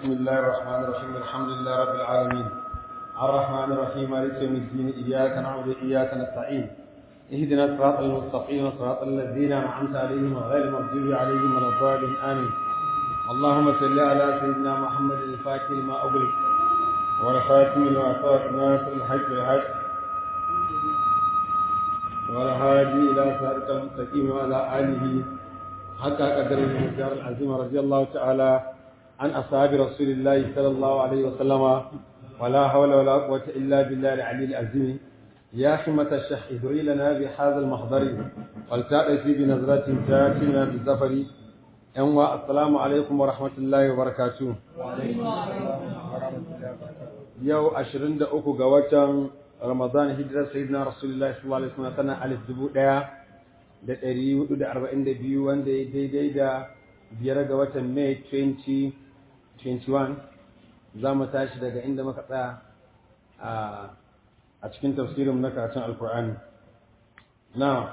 بسم الله الرحمن الرحيم الحمد لله رب العالمين الرحمن الرحيم مالك يوم الدين إياك نعبد وإياك نستعين اهدنا الصراط المستقيم صراط الذين أنعمت عليهم غير المغضوب عليهم ولا الضالين آمين اللهم صل على سيدنا محمد الفاتح لما أغلق والخاتم لما سبق ناصر الحق بالحق والهادي إلى صراط المستقيم وعلى آله حتى قدر المقدار العظيم رضي الله تعالى عن أصحاب رسول الله صلى الله عليه وسلم ولا حول ولا قوة إلا بالله العلي العظيم يا حمة الشيخ ادعي لنا بهذا المحضر ولتأتي بنظرة تاتينا بالزفر أنوا السلام عليكم ورحمة الله وبركاته يو أشرين دا أكو قواتن رمضان هجرة سيدنا رسول الله صلى الله عليه وسلم سنة ألف دبو da ɗari hudu da arba'in da biyu wanda ya daidai da biyar ga watan Mai 2021 za mu tashi daga inda muka tsaya a cikin tafsirin na karatun alkur'ani na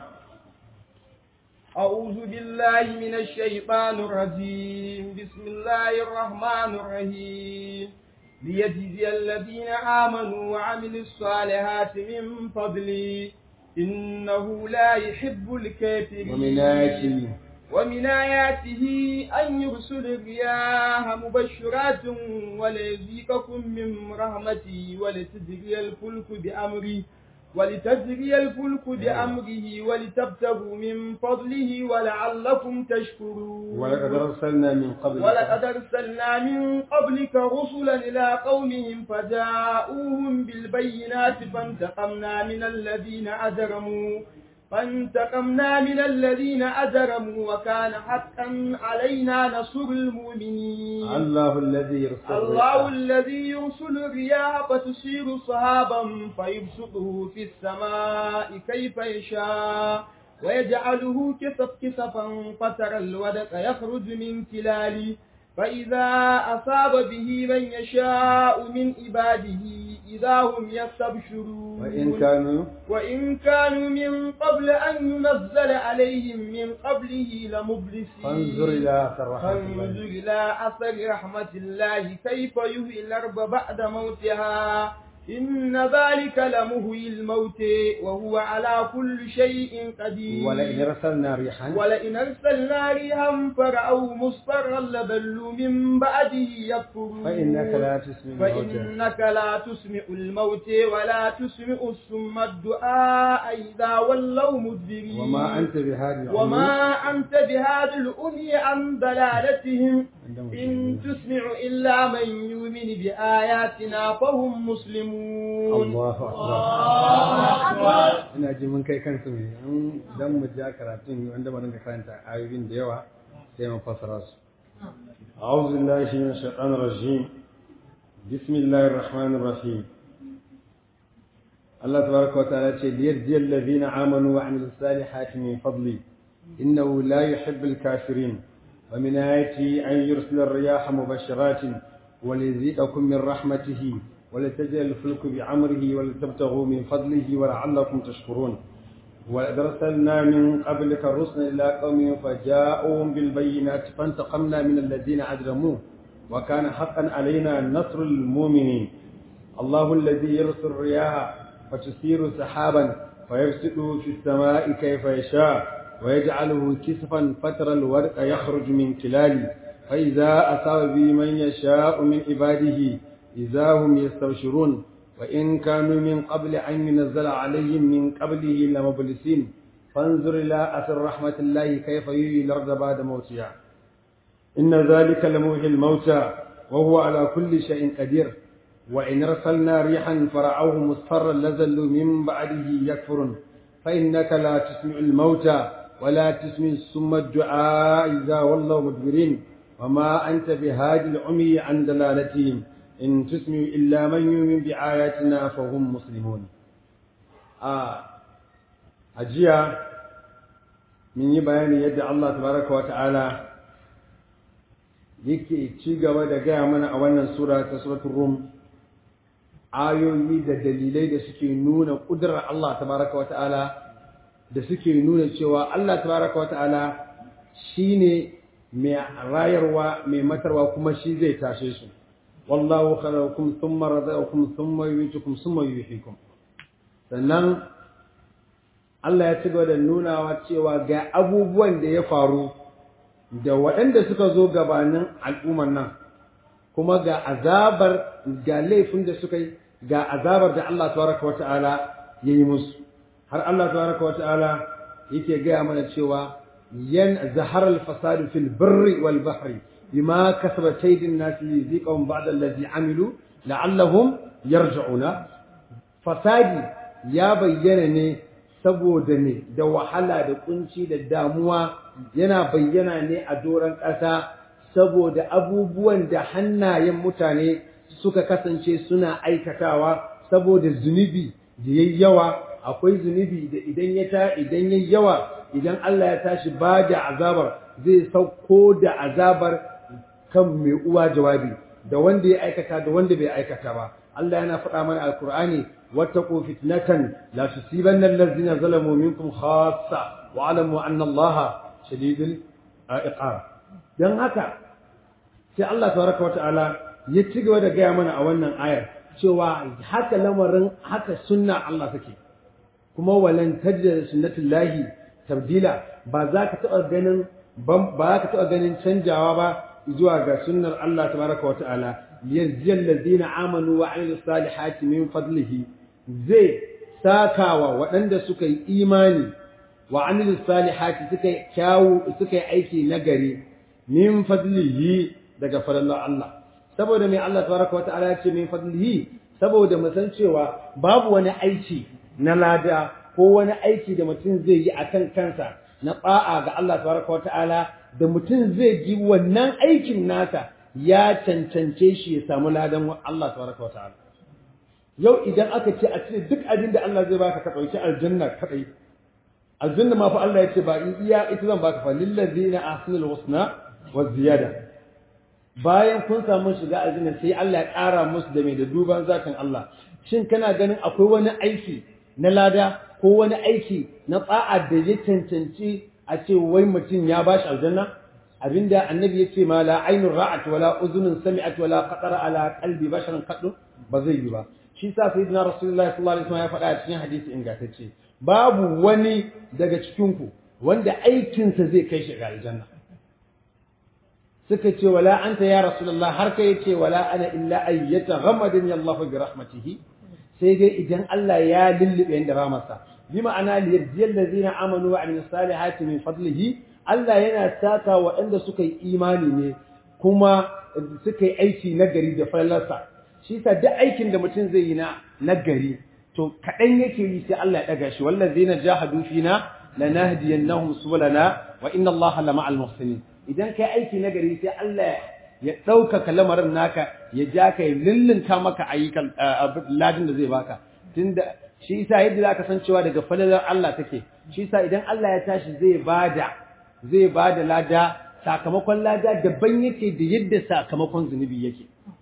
أعوذ بالله من الشيطان الرجيم بسم الله الرحمن الرحيم ليجزي الذين آمنوا وعملوا الصالحات من فضله إنه لا يحب الكافرين ومن آياته ومن آياته أن يرسل الرياح مبشرات وليذيقكم من رحمته ولتجري الفلك بأمره ولتجري الفلك بأمره ولتبتغوا من فضله ولعلكم تشكرون ولقد أرسلنا من قبل ولقد أرسلنا من قبلك رسلا إلى قومهم فجاءوهم بالبينات فانتقمنا من الذين أجرموا فانتقمنا من الذين أجرموا وكان حقا علينا نصر المؤمنين الله الذي يرسل الله الذي يرسل الرياح فتثير صحابا فيبسطه في السماء كيف يشاء ويجعله كسف كسفا فترى الودق يخرج من كلاله فإذا أصاب به من يشاء من عباده إذا هم يستبشرون وإن كانوا وإن كانوا من قبل أن ينزل عليهم من قبله لمبلسين فانظر إلى أثر رحمة فانظر الله إلى أثر رحمة الله كيف يحيي الأرض بعد موتها إن ذلك لمهي الموت وهو على كل شيء قدير ولئن أرسلنا ريحا ولئن أرسلنا ريحا فرأوه مصفرا لظلوا من بعده يكفرون فإنك لا تسمع الموتى فإنك لا تسمع الموت ولا تسمع السم الدعاء إذا ولوا مدبرين وما أنت بهذه العمر وما أنت بهذا الأمي عن ضلالتهم إن تسمع إلا من يؤمن بآياتنا فهم مسلمون Allahu akbar ina ji mun kai kansu ne in dan mu ja karatun wanda ba dinga karanta ayoyin da yawa sai mu fassara su أعوذ بالله من الشيطان الرجيم بسم الله الرحمن الرحيم الله تبارك وتعالى ليجزي الذين آمنوا وعملوا الصالحات من فضله إنه لا يحب الكافرين ومن آياته أن يرسل الرياح مبشرات وليذيقكم من رحمته ولتجري الفلك بعمره ولتبتغوا من فضله ولعلكم تشكرون ولقد أرسلنا من قبلك الرسل إلى قومهم فجاءوهم بالبينات فانتقمنا من الذين أجرموا وكان حقا علينا نصر المؤمنين الله الذي يرسل الرياح فتثير سحابا فيبسطه في السماء كيف يشاء ويجعله كسفا فترى الورق يخرج من كلاله فإذا أصاب به من يشاء من عباده إذا هم يستبشرون وإن كانوا من قبل أن ينزل عليهم من قبله لمبلسين فانظر إلى أثر رحمة الله كيف يحيي الأرض بعد موتها إن ذلك لمحيي الموتى وهو على كل شيء قدير وإن أرسلنا ريحا فرعوه مصفرا لزلوا من بعده يكفرون فإنك لا تسمع الموتى ولا تسمع السم الدعاء إذا ولوا مدبرين وما أنت بهادي العمي عن دلالتهم إن تسمع إلا من يؤمن بآياتنا فهم مسلمون آه أجيا من يبين يد الله تبارك وتعالى yake ci gaba da gaya mana a wannan sura ta suratul rum ayoyi da dalilai da suke nuna ƙudurar Allah tabaraka wata'ala da suke nuna cewa Allah tabaraka wata'ala shine mai rayarwa mai matarwa kuma shi zai tashe su wallahu khalaqakum thumma razaqakum thumma yumeetukum thumma yuhyikum sannan Allah ya ci gaba da nunawa cewa ga abubuwan da ya faru da waɗanda suka zo gabanin al'ummar nan kuma ga azabar ga laifin da suka yi ga azabar da Allah tabaraka wa ta'ala ya yi musu har Allah tabaraka wa ta'ala yake gaya mana cewa yan zahar al-fasadu fil birri wal bahri bima kasabat aydin nas li ziqahum ba'da allazi amilu la'allahum yarji'una fasadi ya bayyana ne saboda ne da wahala da kunci da damuwa yana bayyana ne a doron ƙasa saboda abubuwan da hannayen mutane suka kasance suna aikatawa saboda zunubi da yayi yawa akwai zunubi da idan ya ta idan yayi yawa idan Allah ya tashi ba da azabar zai sauko da azabar kan mai uwa jawabi da wanda ya aikata da wanda bai aikata ba Allah yana faɗa mana alkur'ani wattaqu fitnatan la tusibanna allazina zalamu minkum khassa wa alamu anna allaha shadidul iqab dan haka sai Allah tabaraka wa ta'ala ya ci gaba da gaya mana a wannan ayar cewa haka lamarin haka sunna Allah take kuma walan tajda sunnatullahi tabdila ba za ka taɓa ganin ba za ka taɓa ganin canjawa ba zuwa ga sunnar Allah tabaraka wa ta'ala yajziyal ladina amanu wa amilus salihati min fadlihi zai sakawa waɗanda suka yi imani wa amilus salihati suka yi kyawu suka yi aiki nagari min fadlihi daga fadlan Allah saboda mai Allah tabaraka wa ta'ala ya ce min fadlihi saboda mu san cewa babu wani aiki na lada ko wani aiki da mutum zai yi akan kansa na ba'a ga Allah tabaraka wa ta'ala da mutum zai ji wannan aikin nasa ya cancance shi ya samu ladan Allah tabaraka wa ta'ala yau idan aka ce a ce duk abin da Allah zai baka ka dauki aljanna kadai aljanna ma fa Allah ya ce ba in iya ita zan baka fa lillazina ahsanul husna wa ziyada bayan kun samu shiga aljanna sai Allah ya ƙara musu da mai da duban zakan Allah shin kana ganin akwai wani aiki na lada ko wani aiki na tsa'a da ya cancanci a ce wai mutum ya bashi aljanna abinda annabi ya ce ma la ainun ra'at wala uzunun sami'at wala qatara ala qalbi basharan kaddu ba zai yi ba shi sa sayyidina rasulullahi sallallahu alaihi wasallam ya faɗa a cikin hadisi ingantacce babu wani daga cikin ku wanda aikinsa zai kai shi ga aljanna suka ce wala anta ya rasulullah har kai ce wala ana illa ayyata ghamadin Allahu bi rahmatihi sai dai idan Allah ya lullube da ramarsa bi ma'ana liyajziyal ladzina amanu wa amilus salihati min fadlihi Allah yana saka waɗanda suka yi imani ne kuma suka yi aiki nagari da falalarsa shi sa duk aikin da mutum zai yi na nagari to kaɗan yake yi sai Allah ya ɗaga shi wallazina jahadu fina lanahdiyannahum subulana wa inna Allaha lama'al muhsinin idan kai aiki na gari sai Allah ya ɗaukaka lamarin naka ya ja ka ya lullunta maka ayyukan ladin da zai baka tunda shi yasa yadda zaka san cewa daga falalar Allah take shi yasa idan Allah ya tashi zai bada zai bada lada sakamakon lada daban yake da yadda sakamakon zunubi yake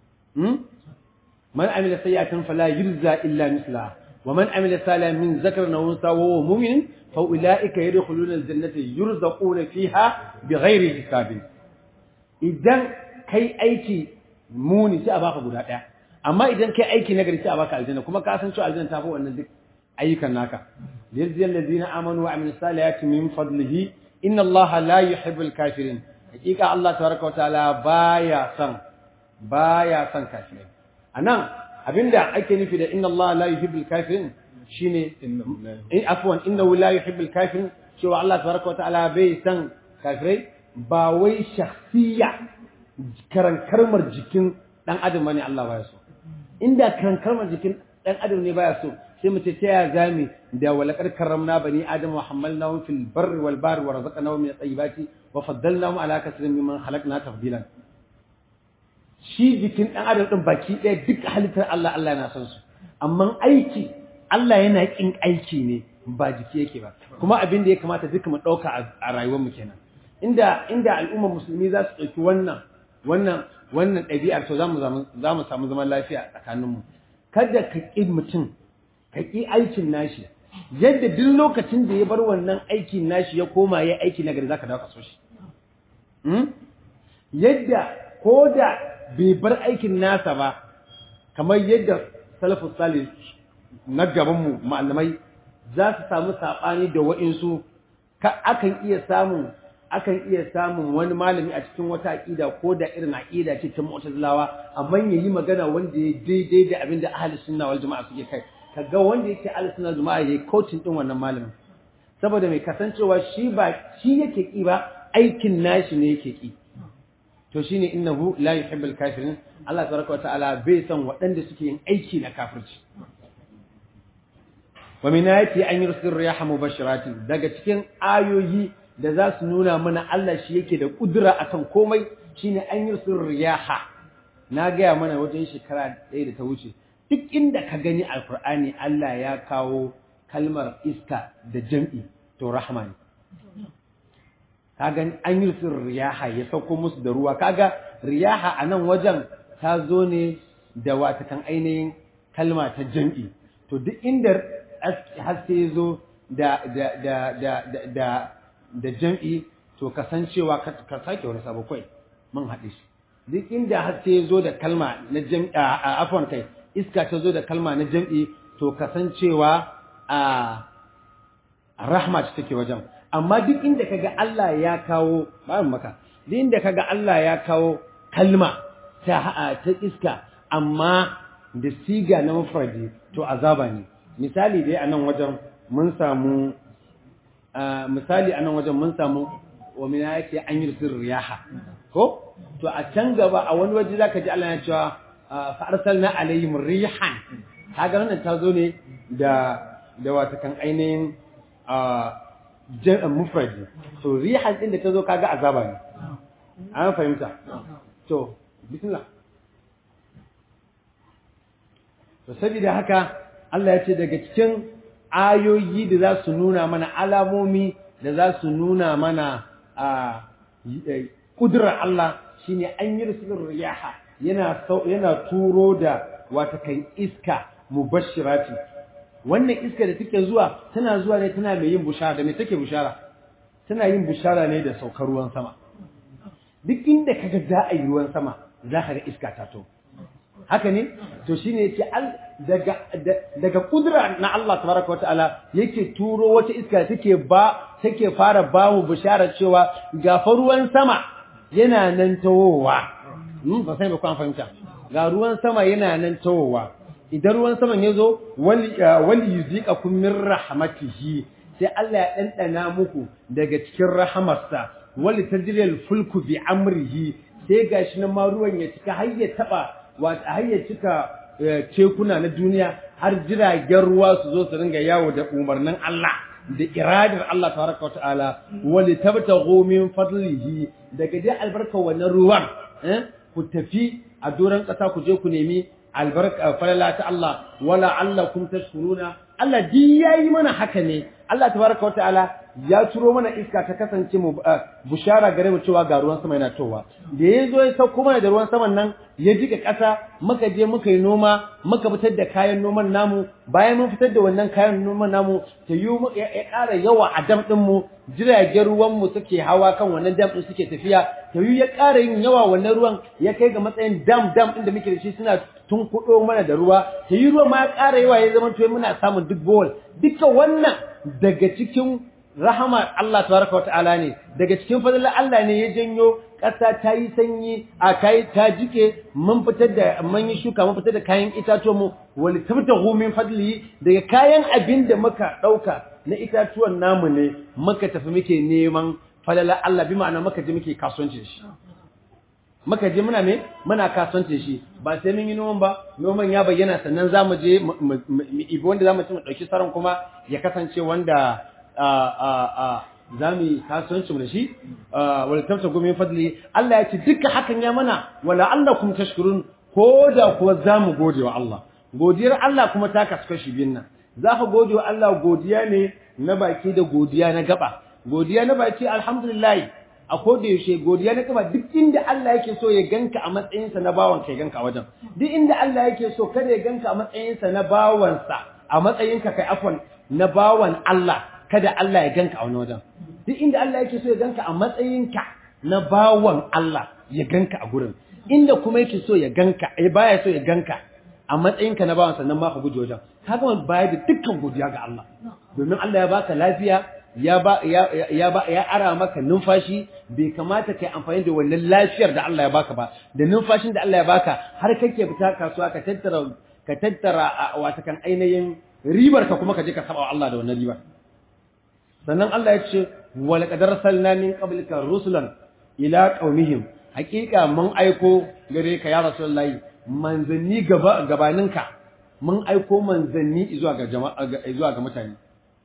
man amila sayyatan fala yujza illa mislaha wa man amila salihan min zakarin aw unsa wa huwa mu'min فأولئك يدخلون الجنة يرزقون فيها بغير حساب idan kai aiki muni sai a baka guda ɗaya amma idan kai aiki nagari sai a baka aljanna kuma ka san cewa aljanna ta fi wannan duk ayyukan naka liyajziyal ladina amanu wa amilus salihati min fadlihi inna Allah la yuhibbul kafirin hakika Allah tabaraka wa ta'ala baya son baya son kafirai anan abinda ake nufi da inna Allah la yuhibbul kafirin shine in afwan innahu la yuhibbul kafirin cewa Allah tabaraka wataala bai san kafirai ba wai shakhsiya karankarmar jikin dan adam bane Allah baya so inda karankarmar jikin dan adam ne baya so sai mu ce ta ya zami da walaqad karramna bani adam wa hamalnahum fil barri wal bahri wa razaqnahum min at-tayyibati wa faddalnahum ala kaseerin mimman khalaqna tafdilan shi jikin dan adam din baki ɗaya duk halittar Allah Allah yana son su amma aiki Allah yana ƙin aiki ne ba jiki yake ba kuma abin da ya kamata duka mu ɗauka a rayuwar mu kenan inda inda al'ummar musulmi za su ɗauki wannan wannan wannan ɗabi'ar to za mu za mu samu zaman lafiya a tsakanin mu kada ka ƙi mutum ka ƙi aikin nashi yadda duk lokacin da ya bar wannan aikin nashi ya koma ya aiki na gari zaka dawo ka so shi yadda ko da bai bar aikin nasa ba kamar yadda salafus salih na gabanmu malamai za su samu saɓani da wa'insu akan iya samun akan iya samun wani malami a cikin wata aƙida ko da irin aƙida ce ta mu'tazilawa amma ya yi magana wanda ya daidai da abin da ahli sunna wal jama'a suke kai kaga wanda yake ahli sunna wal jama'a yayi coaching din wannan malamin saboda mai kasancewa shi ba shi yake ki ba aikin nashi ne yake ki to shine innahu la yuhibbul kafirin Allah tabaraka wa ta'ala bai san waɗanda suke yin aiki na kafirci wa min ayati an yursil riyaha mubashiratin daga cikin ayoyi da za su nuna mana Allah shi yake da kudura akan komai shine an yursil riyaha na gaya mana wajen shekara ɗaya da ta wuce duk inda ka gani alkur'ani Allah ya kawo kalmar iska da jam'i to rahma ne kaga an yursil riyaha ya sauko musu da ruwa kaga riyaha a nan wajen ta zo ne da watakan ainihin kalma ta jam'i to duk inda haske ya zo da da da da da da jam'i to kasancewa ka sake wani sabo kai mun haɗe shi duk inda haske ya zo da kalma na jam'i a afwan kai iska ta zo da kalma na jam'i to kasancewa a rahma ce take wajen amma duk inda kaga Allah ya kawo ba maka duk inda kaga Allah ya kawo kalma ta ta iska amma da siga na mafradi to azaba ne misali dai a nan wajen mun samu misali a nan wajen mun samu wa mina yake an yi riyaha ko to a can gaba a wani waje zaka ji Allah ya cewa fa arsalna alaihim rihan kaga wannan ta zo ne da da wata kan ainihin mufradi to rihan din da ta zo kaga azaba ne an fahimta to bismillah to saboda haka Allah ya ce daga cikin ayoyi da za su nuna mana alamomi da za su nuna mana a kudurar Allah shine an yi rusulun riyaha yana yana turo da wata kan iska mubashirati wannan iska da take zuwa tana zuwa ne tana mai yin bushara da me take bushara tana yin bushara ne da saukar ruwan sama duk inda kaga za a yi ruwan sama za ka ga iska ta to haka ne to shine yace daga daga kudura na Allah tabaraka wa ta'ala yake turo wata iska take ba take fara ba mu bishara cewa ga ruwan sama yana nan tawowa hmm ba sai ba ku fahimta ga ruwan sama yana nan tawowa idan ruwan saman ya zo wali wali yuziqakum min rahmatihi sai Allah ya dandana muku daga cikin rahamarsa wali tajriyal fulku bi amrihi sai gashi nan ma ruwan ya cika har ya taba wata har ya cika tekuna na duniya har jiragen ruwa su zo su ringa yawo da umarnin Allah da iradar Allah tabaraka ta'ala wali tabtaghu min fadlihi daga dai albarka wannan ruwan ku tafi a doron ƙasa ku je ku nemi albarka falala ta Allah wala allakum tashkuruna Allah di yayi mana haka ne Allah tabaraka ta'ala ya turo mana iska ta kasance mu bushara gare mu cewa ga ruwan sama yana towa da ya zo ya sauko mana da ruwan saman nan ya jika ƙasa muka je muka yi noma muka fitar da kayan noman namu bayan mun fitar da wannan kayan noman namu ta yi ya ƙara yawa a dam ɗin mu jiragen ruwan mu suke hawa kan wannan dam ɗin suke tafiya ta yi ya ƙara yin yawa wannan ruwan ya kai ga matsayin dam dam ɗin da muke da shi suna tun kuɗo mana da ruwa ta yi ruwan ma ya ƙara yawa ya zama to muna samun duk bowl duka wannan daga cikin rahama Allah tabaraka wata'ala ne daga cikin fadlan Allah ne ya janyo ƙasa ta yi sanyi a kai ta jike mun fitar da mun yi shuka mun fitar da kayan itatuwan mu wal tabtahu min fadli daga kayan abin da muka dauka na itatuwan namu ne muka tafi muke neman fadlan Allah bi ma'ana muka je muke kasuwanci shi muka je muna me muna kasuwanci shi ba sai mun yi noman ba noman ya bayyana sannan zamu je mu ibi wanda zamu ci mu dauki saran kuma ya kasance wanda za mu yi kasuwancinmu da shi wala tamsa gumi fadli Allah ya ce duka hakan ya mana wala allakum tashkurun ko da kuwa za mu gode wa Allah godiyar Allah kuma ta kasu kashi biyun nan za ka gode wa Allah godiya ne na baki da godiya na gaba godiya na baki alhamdulillah a koda yaushe godiya na gaba duk inda Allah yake so ya ganka a matsayinsa na bawan ka ya ganka a wajen duk inda Allah yake so kada ya ganka a matsayinsa na bawansa a matsayinka kai afwan na bawan Allah kada Allah ya ganka a wani wajen duk inda Allah yake so ya ganka a matsayinka na bawan Allah ya ganka a gurin inda kuma yake so ya ganka eh baya so ya ganka a matsayinka na bawan sannan ma ka guje wajen ka gama baya da dukkan godiya ga Allah domin Allah ya baka lafiya ya ba ya ya ba ya ara maka numfashi bai kamata kai amfani da wannan lafiyar da Allah ya baka ba da numfashin da Allah ya baka har kake fita kasuwa ka tattara ka tattara wata kan ainihin ribar ka kuma ka je ka saba wa Allah da wannan ribar sannan Allah ya ce wa laqad arsalna min qablika rusulan ila qaumihim hakika mun aiko gare ka ya rasulullahi manzanni gaba gabaninka mun aiko manzanni zuwa ga jama'a zuwa ga mutane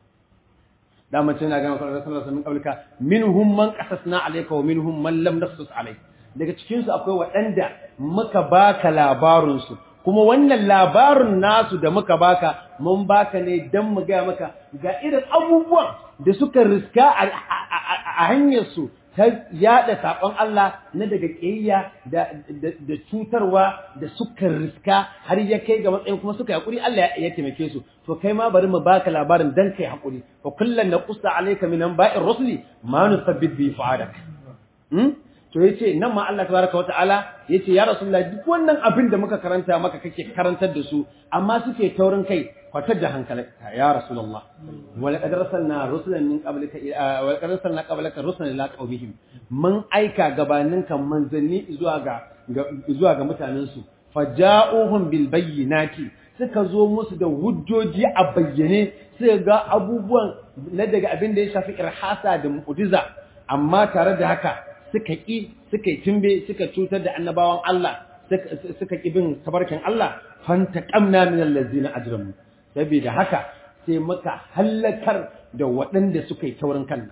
da mace na ga maka rasulullahi min qablika minhum man qasasna alayka wa minhum man lam naqsus alayk daga cikin su akwai waɗanda muka baka labarun su kuma wannan labarin nasu da muka baka mun baka ne dan mu ga maka ga irin abubuwan da suka riska a hanyar su ta yada saƙon Allah na daga ƙiyayya da cutarwa da suka riska har ya kai ga matsayin kuma suka haƙuri Allah ya taimake su to kai ma bari mu baka labarin dan kai haƙuri fa kullun naqussa alayka min anba'ir rusuli ma nusabbit bi fa'adak to yace nan ma Allah tabaraka wa ta'ala yace ya rasulullahi duk wannan abin da muka karanta maka kake karantar da su amma suke taurin kai kwatar da hankalinka ya rasulullah wal qad arsalna rusulan min qablika wal qad arsalna qablaka rusulan ila qaumihim mun aika gabaninka manzanni zuwa ga zuwa ga mutanen su faja'uhum bil bayyinati suka zo musu da hujjoji a bayyane suka ga abubuwan na daga abin da ya shafi irhasa da mu'jiza amma tare da haka suka ƙi suka yi timbe suka cutar da annabawan Allah suka ƙi bin tabarkin Allah fanta ƙamna min allazina ajramu saboda haka sai muka halakar da waɗanda suka yi taurin kan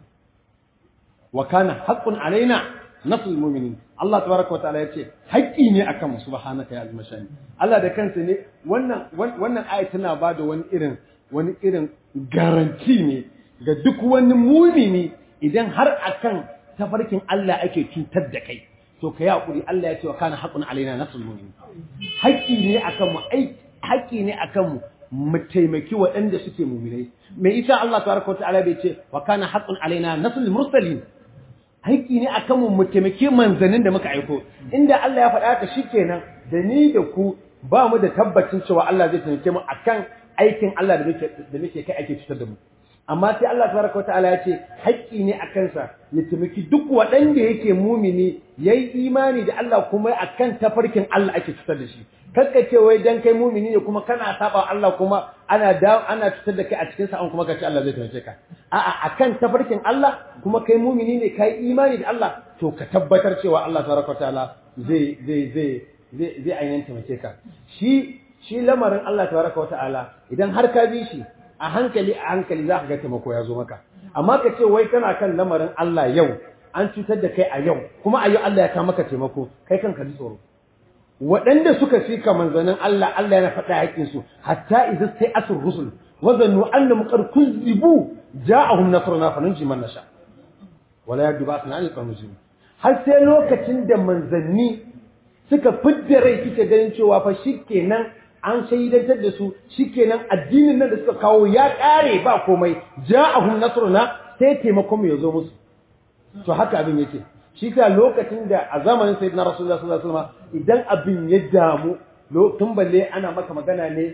wa kana haqqun alaina nasrul mu'minin Allah tabaraka wa ta'ala yace haƙƙi ne akan mu subhanaka ya azmashani Allah da kansa ne wannan wannan aya tana bada wani irin wani irin garanti ne ga duk wani mumini idan har akan tafarkin Allah ake cutar da kai to kai hakuri Allah ya ce wa kana haqqun alaina nasrul mu'minin haƙƙi ne akan mu ai haƙƙi ne akan mu mu taimaki waɗanda suke mu'minai me ita Allah tabaraka ta'ala bai ce wa kana haqqun alaina nasrul mursalin haƙƙi ne akan mu mu taimaki manzanin da muka aiko inda Allah ya faɗa ka shikenan da ni da ku ba mu da tabbacin cewa Allah zai taimake mu akan aikin Allah da muke da muke kai ake cutar da mu amma sai Allah tabaraka wataala ya ce haƙƙi ne a kansa ya taimaki duk waɗanda yake mumini yayi imani da Allah kuma akan tafarkin Allah ake cutar da shi kakka ce wai dan kai mumini ne kuma kana saba Allah kuma ana da ana cutar da kai a cikin sa an kuma kace Allah zai taimake ka a'a akan tafarkin Allah kuma kai mumini ne kai imani da Allah to ka tabbatar cewa Allah tabaraka wataala zai zai zai zai zai ainihin taimake ka shi shi lamarin Allah tabaraka wataala idan har ka bi shi a hankali a hankali za ka ga taimako ya zo maka amma ka ce wai kana kan lamarin Allah yau an cutar da kai a yau kuma a yau Allah ya kawo maka taimako kai kanka ji tsoro waɗanda suka fi ka manzanin Allah Allah yana faɗa haƙƙin su hatta idza sai asr rusul wa zannu annahum qad kuzibu ja'ahum nasruna fa nunji man nasha wala yadu ba'sna an al har sai lokacin da manzanni suka fidda rai suke ganin cewa fa shikenan an shaidantar da su shikenan addinin nan da suka kawo ya ƙare ba komai ja'ahum nasruna sai taimakon mu ya zo musu to haka abin yake shi ka lokacin da a zamanin sayyidina rasulullah sallallahu alaihi wasallam idan abin ya damu tun balle ana maka magana ne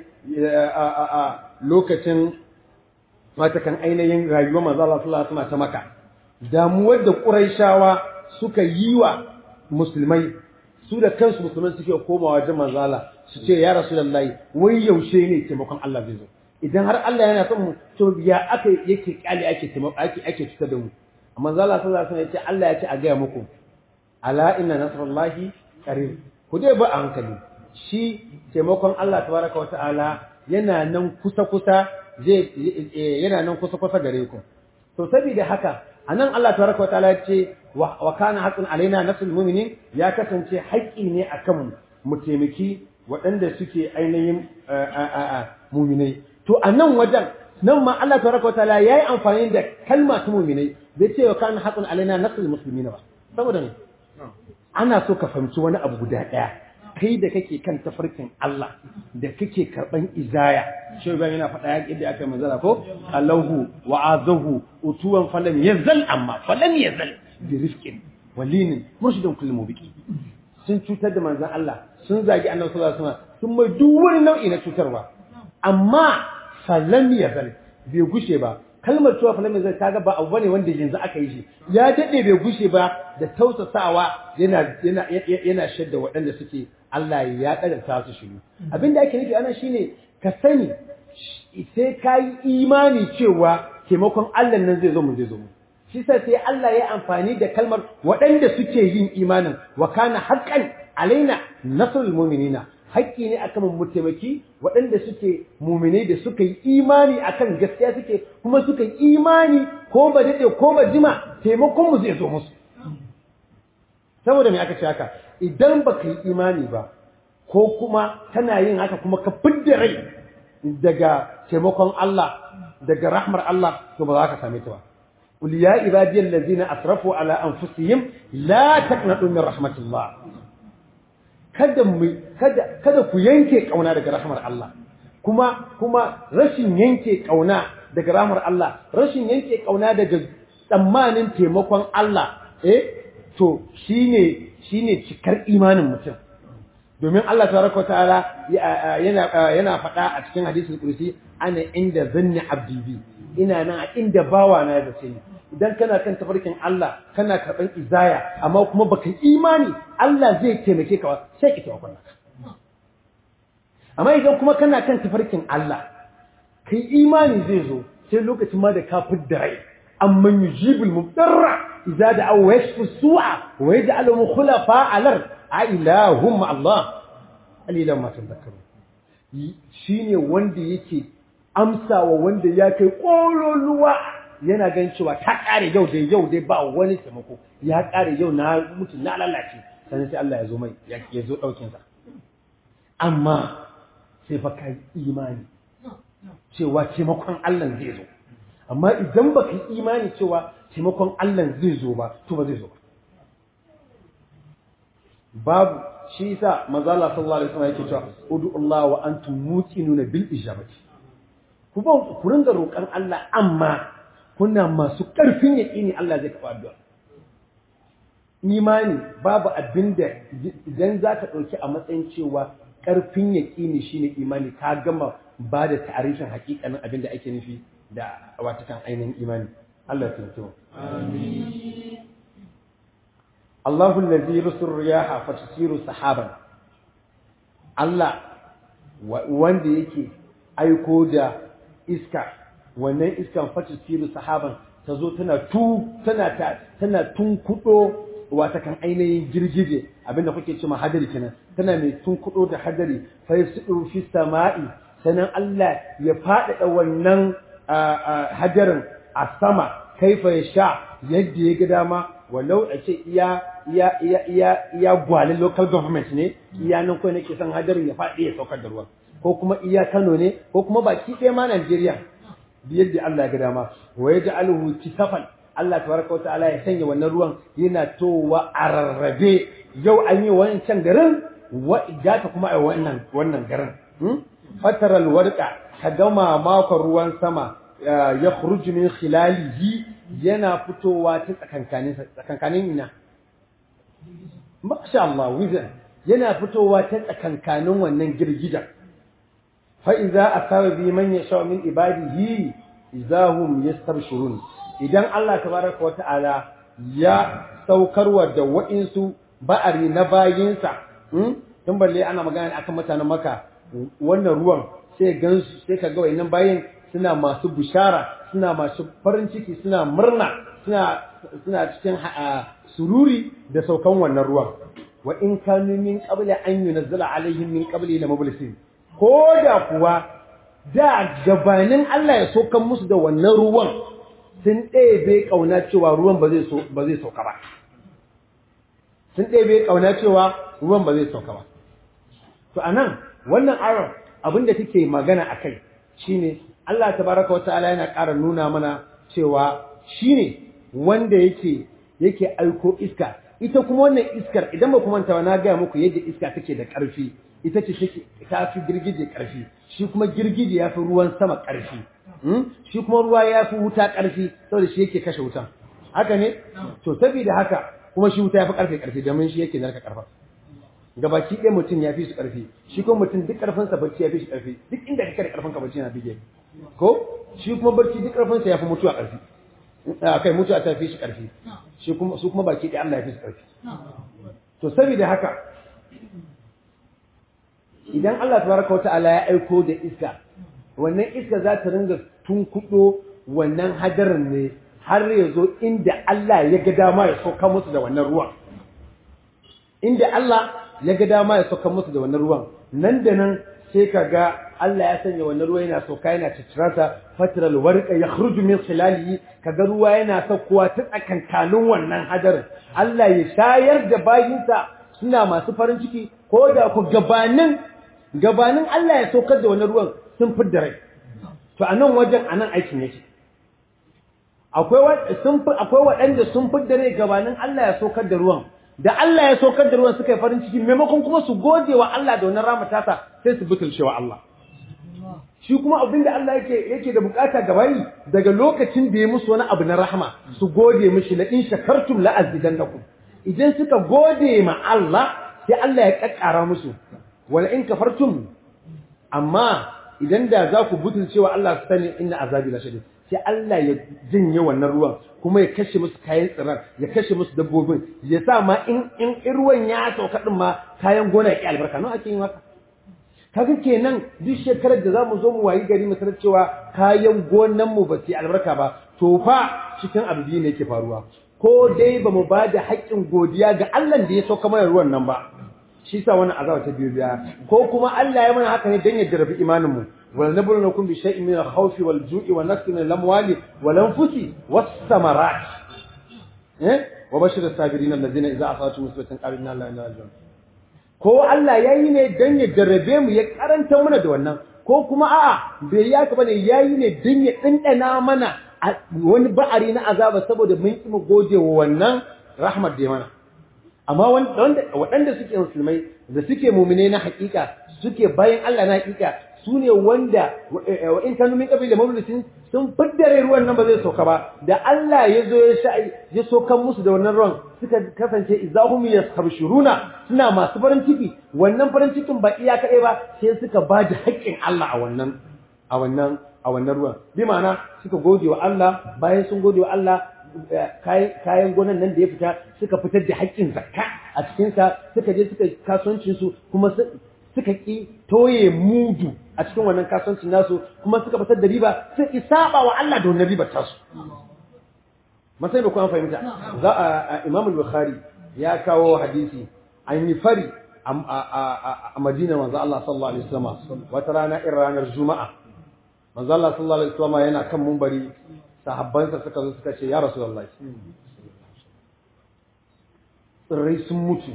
a lokacin wata kan ainihin rayuwar manzo Allah sallallahu alaihi wasallam ta maka damuwar da quraishawa suka yi wa musulmai su da kansu musulmai suke komawa wajen manzo Allah su ce ya rasulullahi wai yaushe ne taimakon Allah zai zo idan har Allah yana son mu to ya aka yake kyale ake taimako ake ake cutar da mu amma manzo Allah sallallahu alaihi wasallam ya ce Allah ya ce a gaya muku ala inna nasrullahi qarib ku dai ba a hankali shi taimakon Allah tabaraka wa ta'ala yana nan kusa kusa zai yana nan kusa kusa gare ku to saboda haka anan Allah tabaraka wa ta'ala ya ce wa kana haqqun alaina nasrul mu'minin ya kasance haƙƙi ne akan mu mu taimaki waɗanda suke ainihin muminai to a nan wajen nan ma Allah tabaraka wa ta'ala yayi amfani da kalma ta muminai bai ce wa kana haqqun alaina nasrul muslimina ba saboda ne ana so ka fahimci wani abu guda ɗaya kai da kake kan tafarkin Allah da kake karban izaya shi ba yana faɗa yadda aka manzara ko Allahu wa azahu utuwan falam yazal amma falam yazal bi rifqin walinin murshidan kullu mubiki sun cutar da manzon Allah sun zagi annabi sallallahu alaihi wasallam sun mai duk wani nau'i na cutarwa amma falam yazal bai gushe ba kalmar cewa falam yazal kaga ba abu bane wanda yanzu aka yi shi ya dade bai gushe ba da tausasawa yana yana yana shadda waɗanda suke Allah ya kadarta su shiru abinda ake nufi anan shine ka sani sai ka yi imani cewa taimakon Allah nan zai zo mu zai zo mu shi sa sai Allah ya amfani da kalmar waɗanda suke yin imanin wa kana haqqan alaina nasrul mu'minina haƙƙi ne akan mu taimaki waɗanda suke mu'minai da suka yi imani akan gaskiya suke kuma suka yi imani ko ba dade ko ba jima taimakon mu zai zo musu saboda me aka ce haka idan baka yi imani ba ko kuma kana yin haka kuma ka fidda rai daga taimakon Allah daga rahmar Allah to ba za ka same ta ba qul ya ibadiyal ladzina asrafu ala anfusihim la taqnatu min rahmatillah kada mu kada kada ku yanke kauna daga rahmar Allah kuma kuma rashin yanke kauna daga rahmar Allah rashin yanke kauna daga tsammanin taimakon Allah eh to shine shine cikar imanin mutum domin Allah tabaraka wa ta'ala yana yana faɗa a cikin hadisul kursi ana inda zanni abdi bi ina nan a inda bawa na da sai idan kana kan tafarkin Allah kana karban izaya amma kuma baka imani Allah zai taimake ka sai ki tawakkal amma idan kuma kana kan tafarkin Allah kai imani zai zo sai lokacin ma da ka fidda rai amman yujibul mubtarra idza da'a wa yashfu su'a wa yaj'aluhum khulafa al-ard a ilahum Allah alilan ma tadhakkaru shine wanda yake amsawa wanda ya kai kololuwa yana gan cewa ta kare yau dai yau dai ba wani taimako ya kare yau na mutu na lalace sannan sai Allah ya zo mai ya zo daukin sa amma sai fa kai imani cewa taimakon Allah zai zo amma idan baka yi imani cewa taimakon Allah zai zo ba to ba zai zo ba babu shi yasa manzo Allah sallallahu alaihi wasallam yake cewa ud'u Allah wa antum muqinuna bil ijabati ku ba ku ringa roƙon Allah amma kuna masu ƙarfin yaƙini Allah zai karɓa addu'a imani babu abinda idan za ka ɗauki a matsayin cewa ƙarfin yaƙini shine imani ka gama ba da tarihin haƙiƙanin abinda ake nufi da watakan ainihin imani Allah ya tuntuwa amin Allahu allazi yursilu riyaha fatasiru sahaban Allah wanda yake aiko da iska wannan iskan fatasiru sahaban ta zo tana tu tana ta tana tunkudo wata kan ainihin girgije abinda kuke cewa hadari kenan tana mai tunkudo da hadari fa yasudu fi sama'i sanan Allah ya faɗaɗa wannan hadarin a sama kaifa ya sha yadda ya ga dama walau a ce iya iya iya iya iya gwalin local government ne iya nan kawai nake son hadarin ya faɗi ya saukar da ruwan ko kuma iya Kano ne ko kuma baki ɗaya ma Najeriya yadda Allah ya ga dama wa yaj'aluhu kisafan Allah tabaraka ta'ala ya sanya wannan ruwan yana towa a rarrabe yau an yi wancan garin wa igata kuma a wannan wannan garin fataral warqa ka gama makon ruwan sama ya khruju min khilalihi yana fitowa ta tsakankanin tsakankanin ina masha Allah wizan yana fitowa ta tsakankanin wannan girgijan fa idza asaba bi man yasha min ibadihi idahum yastabshirun idan Allah tabaraka wata'ala ya saukarwa da wa'insu ba'ari na bayinsa tun balle ana magana akan mutanen maka wannan ruwan sai gansu sai kaga wayannan bayin suna masu bishara suna masu farin ciki suna murna suna suna cikin sururi da saukan wannan ruwan wa in kanu min qabli an yunzala alaihim min qabli la mublisin ko da kuwa da gabanin Allah ya saukan musu da wannan ruwan sun ɗebe kauna cewa ruwan ba zai so ba zai sauka ba sun ɗebe kauna cewa ruwan ba zai sauka ba to anan wannan ayar abinda take magana akai shine Allah tabaraka wataala yana ƙara nuna mana cewa shine wanda yake yake aiko iska ita kuma wannan iskar idan ba kuma ta na gaya muku yadda iska take da ƙarfi ita ce take ta fi girgije ƙarfi shi kuma girgije ya fi ruwan sama ƙarfi shi kuma ruwa ya fi wuta ƙarfi saboda shi yake kashe wutan haka ne to saboda haka kuma shi wuta ya fi ƙarfe ƙarfi domin shi yake narka ƙarfa gabaki ɗaya mutum ya fi su ƙarfi shi kuma mutum duk ƙarfinsa bacci ya fi shi ƙarfi duk inda kake da ƙarfinka bacci na bige ko shi kuma barci duk ƙarfinsa ya fi mutuwa ƙarfi a kai mutuwa ta fi shi ƙarfi shi kuma su kuma baki ɗaya Allah ya fi su ƙarfi to saboda haka idan Allah tabaraka wata'ala ya aiko da iska wannan iska za ta ringa tunkuɗo wannan hadarin ne har ya zo inda Allah ya ga dama ya sauka musu da wannan ruwan inda Allah ya ga dama ya sauka musu da wannan ruwan nan da nan sai ka ga Allah ya sanya wannan ruwa yana sauka yana citirasa fatral warqa yakhruju min khilalihi kaga ruwa yana saukowa ta tsakankanin wannan hadarin Allah ya shayar da bayinsa suna masu farin ciki ko da ku gabanin gabanin Allah ya saukar da wannan ruwan sun fidda rai to a nan wajen a nan aikin yake akwai waɗanda sun fidda rai gabanin Allah ya saukar da ruwan da Allah ya saukar da ruwan suka yi farin ciki maimakon kuma su gode wa Allah da wannan rama tasa sai su butulce wa Allah shi kuma abin da Allah yake yake da bukata gabayi daga lokacin da ya musu wani abu na rahama su gode mishi la in shakartum la azidannakum idan suka gode ma Allah sai Allah ya kakkara musu wala in kafartum amma idan da za ku butulce wa Allah su sani inna azabi la shadid sai Allah ya janye wannan ruwan kuma ya kashe musu kayan tsirar ya kashe musu dabbobin ya sa ma in in ruwan ya sauka din ma kayan gona ya ki albarka nan ake yin haka kaga kenan duk shekarar da zamu zo mu wayi gari mu sanar cewa kayan gonan mu ba su albarka ba to fa cikin abu biyu ne yake faruwa ko dai ba mu ba da haƙƙin godiya ga Allah da ya sauka mana ruwan nan ba shi sa wannan azaba ta biyu biya ko kuma Allah ya mana haka ne dan ya jarabi imanin mu wal nablunakum bi shay'in min al-khawfi wal ju'i wa naqsin min al-amwali wal anfusi was samarat eh wa bashir as-sabirin alladhina idza asatu musibatan qalu inna lillahi wa inna ilaihi raji'un ko Allah yayi ne dan ya jarrabe mu ya karanta mana da wannan ko kuma a'a bai ya ka bane yayi ne dan ya dindana mana wani ba'ari na azaba saboda mun ki mu gode wa wannan rahmat da ya mana amma waɗanda suke musulmai da suke mumine na hakika suke bayan Allah na hakika su ne wanda wa in kanu min qabli mawlisin sun fiddare ruwan nan ba zai sauka ba da Allah ya zo ya sha ya sokan musu da wannan ruwan suka kasance izahum yastabshuruna suna masu farin ciki wannan farin cikin ba iya kadai ba sai suka ba da haƙƙin Allah a wannan a wannan a wannan ruwan bi ma'ana suka gode wa Allah bayan sun gode wa Allah kayan gonan nan da ya fita suka fitar da haƙƙin zakka a cikinsa suka je suka kasuwancinsu kuma suka ƙi toye mudu a cikin wannan kasuwancin nasu kuma suka fitar da riba sun ki saba wa Allah da wannan ribar tasu masai ba kuma fahimta za a Imam al-Bukhari ya kawo hadisi an yi fari a Madina manzo Allah sallallahu alaihi wasallam wata rana irin ranar Juma'a manzo Allah sallallahu alaihi wasallam yana kan mumbari sahabbansa suka zo suka ce ya rasulullahi tsirrai sun mutu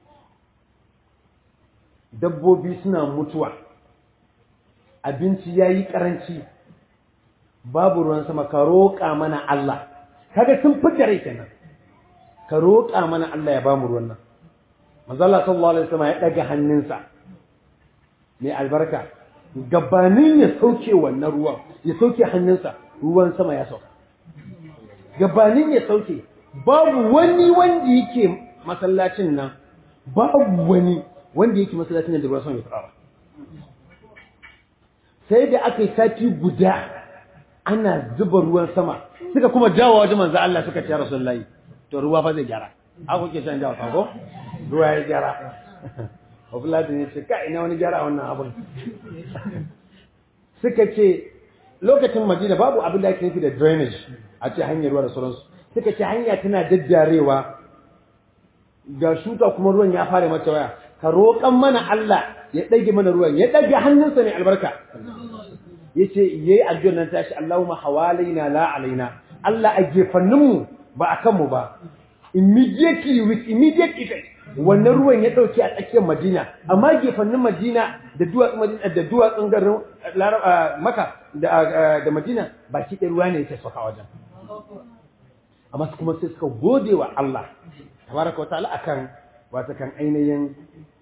dabbobi suna mutuwa abinci ya yi ƙaranci babu ruwan sama ka roƙa mana Allah kaga sun fita rai kenan ka roƙa mana Allah ya bamu ruwan nan manzo Allah sallallahu alaihi wasallam ya daga hannunsa mai albarka gabanin ya sauke wannan ruwan ya sauke hannunsa ruwan sama ya sauka gabanin ya sauke babu wani wanda yake masallacin nan babu wani wanda yake masallacin nan da ruwan sama ya fara sai da aka yi sati guda ana zuba ruwan sama suka kuma jawo wajen manzo Allah suka ce rasulullahi to ruwa fa zai gyara a kuke shan jawo ko ruwa ya gyara Abdullahi ne ce kai ina wani gyara wannan abun suka ce lokacin Madina babu abin da ake nufi da drainage a ce hanyar ruwa da sauransu suka ce hanya tana daddarewa ga shuka kuma ruwan ya fara mata waya ka roƙan mana Allah ya ɗage mana ruwan ya ɗage hannunsa mai albarka ya ce ya yi addu'ar nan tashi Allahumma hawalaina la alaina Allah a gefanninmu ba a kanmu ba immediately with immediate effect wannan ruwan ya ɗauke a tsakiyar Madina amma gefannin Madina da duwatsun Madina da duwatsun garin Maka da Madina baki ɗaya ruwa ne yake sauka wajen amma kuma sai suka gode wa Allah tabaraka wa ta'ala akan wata kan ainihin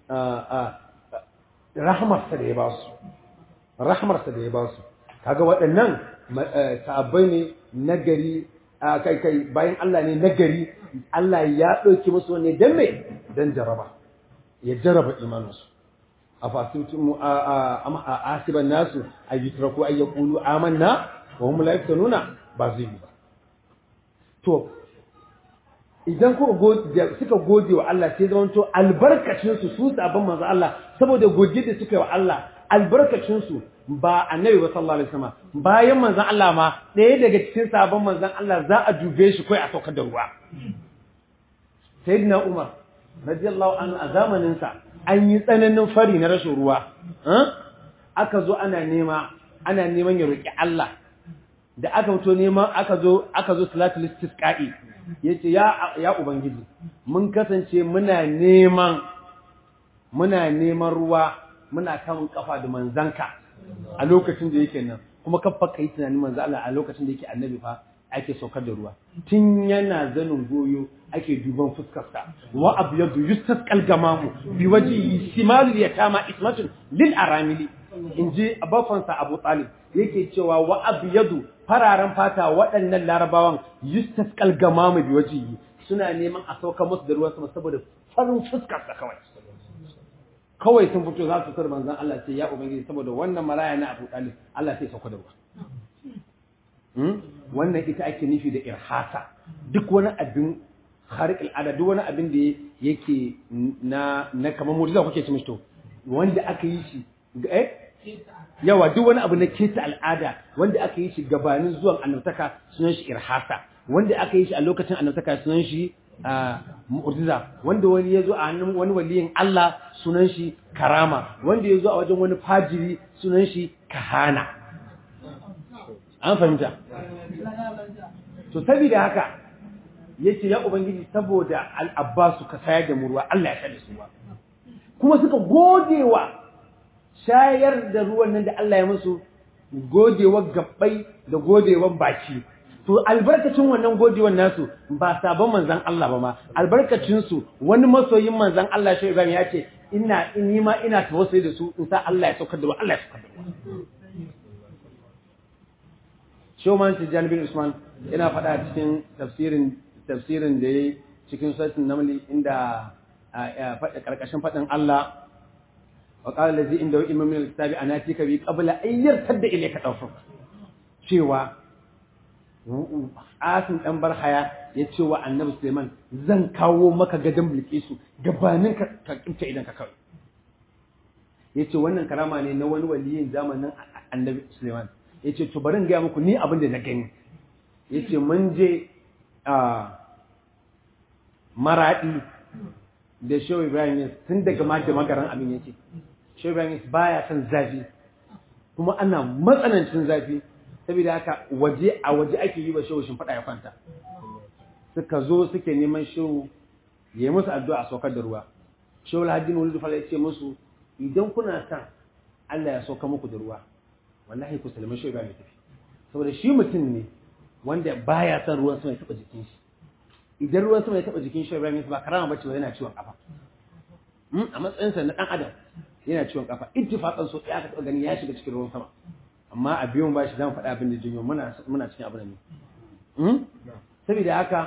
rahmarsa da ya ba su rahmarsa da ya ba su kaga waɗannan sahabbai ne nagari kai kai bayan Allah ne nagari Allah ya ɗauki musu ne dan me dan jaraba ya jarraba imaninsu a fasitin a asiban nasu a yitraku ay yaqulu amanna wa hum la yaftanuna ba zai yi ba to idan kuka gode suka gode wa Allah sai zama to albarkacin su su sabon manzo Allah saboda gode da suka yi wa Allah albarkacin su ba annabi ba sallallahu alaihi wasallam bayan manzon Allah ma ɗaya daga cikin sabon manzon Allah za a dube shi kai a saukar da ruwa sayyidina Umar radiyallahu anhu a zamanin sa an yi tsananin fari na rashin ruwa aka zo ana nema ana neman ya roki Allah da aka fito neman aka zo aka zo salatul istisqa'i yace ya ya ubangiji mun kasance muna neman muna neman ruwa muna kan kafa da manzanka a lokacin da yake nan kuma kafa kai tunanin manzo Allah a lokacin da yake annabi fa ake saukar da ruwa tun yana zanin goyo ake duban fuskarsa wa abyadu yustasqal gamamu bi wajhi simalul yatama ismatun lil aramili inji abafansa Abu Talib yake cewa wa abyadu fararen fata waɗannan larabawan yustasqal gamamu bi wajhi suna neman a sauka musu da ruwan sama saboda farin fuskarsa kawai kawai sun fito za su kar manzon Allah sai ya ubangiji saboda wannan maraya na Abu Talib Allah sai sauka da ruwa wannan ita ake nufi da irhasa duk wani abin harik al'ada duk wani abin da yake na na kamar mujiza kuke ci mishi to wanda aka yi shi eh yawa duk wani abu na keta al'ada wanda aka yi shi gabanin zuwan annabtaka sunan shi irhasa wanda aka yi shi a lokacin annabtaka sunan shi mu'jiza wanda wani ya zo a hannun wani waliyin Allah sunan shi karama wanda ya zo a wajen wani fajiri sunan shi kahana an fahimta to saboda haka yace ya ubangiji saboda al-abbasu ka sayar da murwa Allah ya sada su ba kuma suka godewa shayar da ruwan nan da Allah ya musu godewa gabbai da godewa baki to albarkacin wannan godewar nasu ba sabon manzan Allah ba ma albarkacin su wani masoyin manzan Allah shi Ibrahim ya ce ina ni ma ina tawassuli da su in sa Allah ya saukar da ruwa Allah ya saukar da ruwa Shoman Tijjan bin Usman yana faɗa cikin tafsirin tafsirin da yayi cikin suratul Naml inda faɗa karkashin faɗin Allah wa qala allazi inda ilmu min alkitabi anatika bi qabla an yartadda ilayka tawfuk cewa asin dan barhaya ya ce wa annabi Suleiman zan kawo maka gadon bilkisu gabanin ka ka kinta idan ka kawai ya ce wannan karama ne na wani waliyin zamanin annabi Suleiman ya ce to bari in gaya muku ni abin da na gani ya ce mun je a maraɗi da shehu ibrahim tun daga ma da magaran abin yake shehu ibrahim baya son zafi kuma ana matsanancin zafi saboda haka waje a waje ake yi wa shehu shimfiɗa ya kwanta suka zo suke neman shehu ya yi musu addu'a a saukar da ruwa shehu alhaji mauludu fala ya ce musu idan kuna son Allah ya sauka muku da ruwa wallahi ku salmi shehu ibrahim ya tafi saboda shi mutum ne wanda baya son ruwan sama ya taɓa jikin shi idan ruwan sama ya taɓa jikin shehu ibrahim ba karama bace ba yana ciwon kafa a matsayinsa na ɗan adam yana ciwon kafa ittifaqan so ya ka taɓa gani ya shiga cikin ruwan sama amma a biyun ba shi zan faɗa abin da jinyo muna muna cikin abin ne saboda haka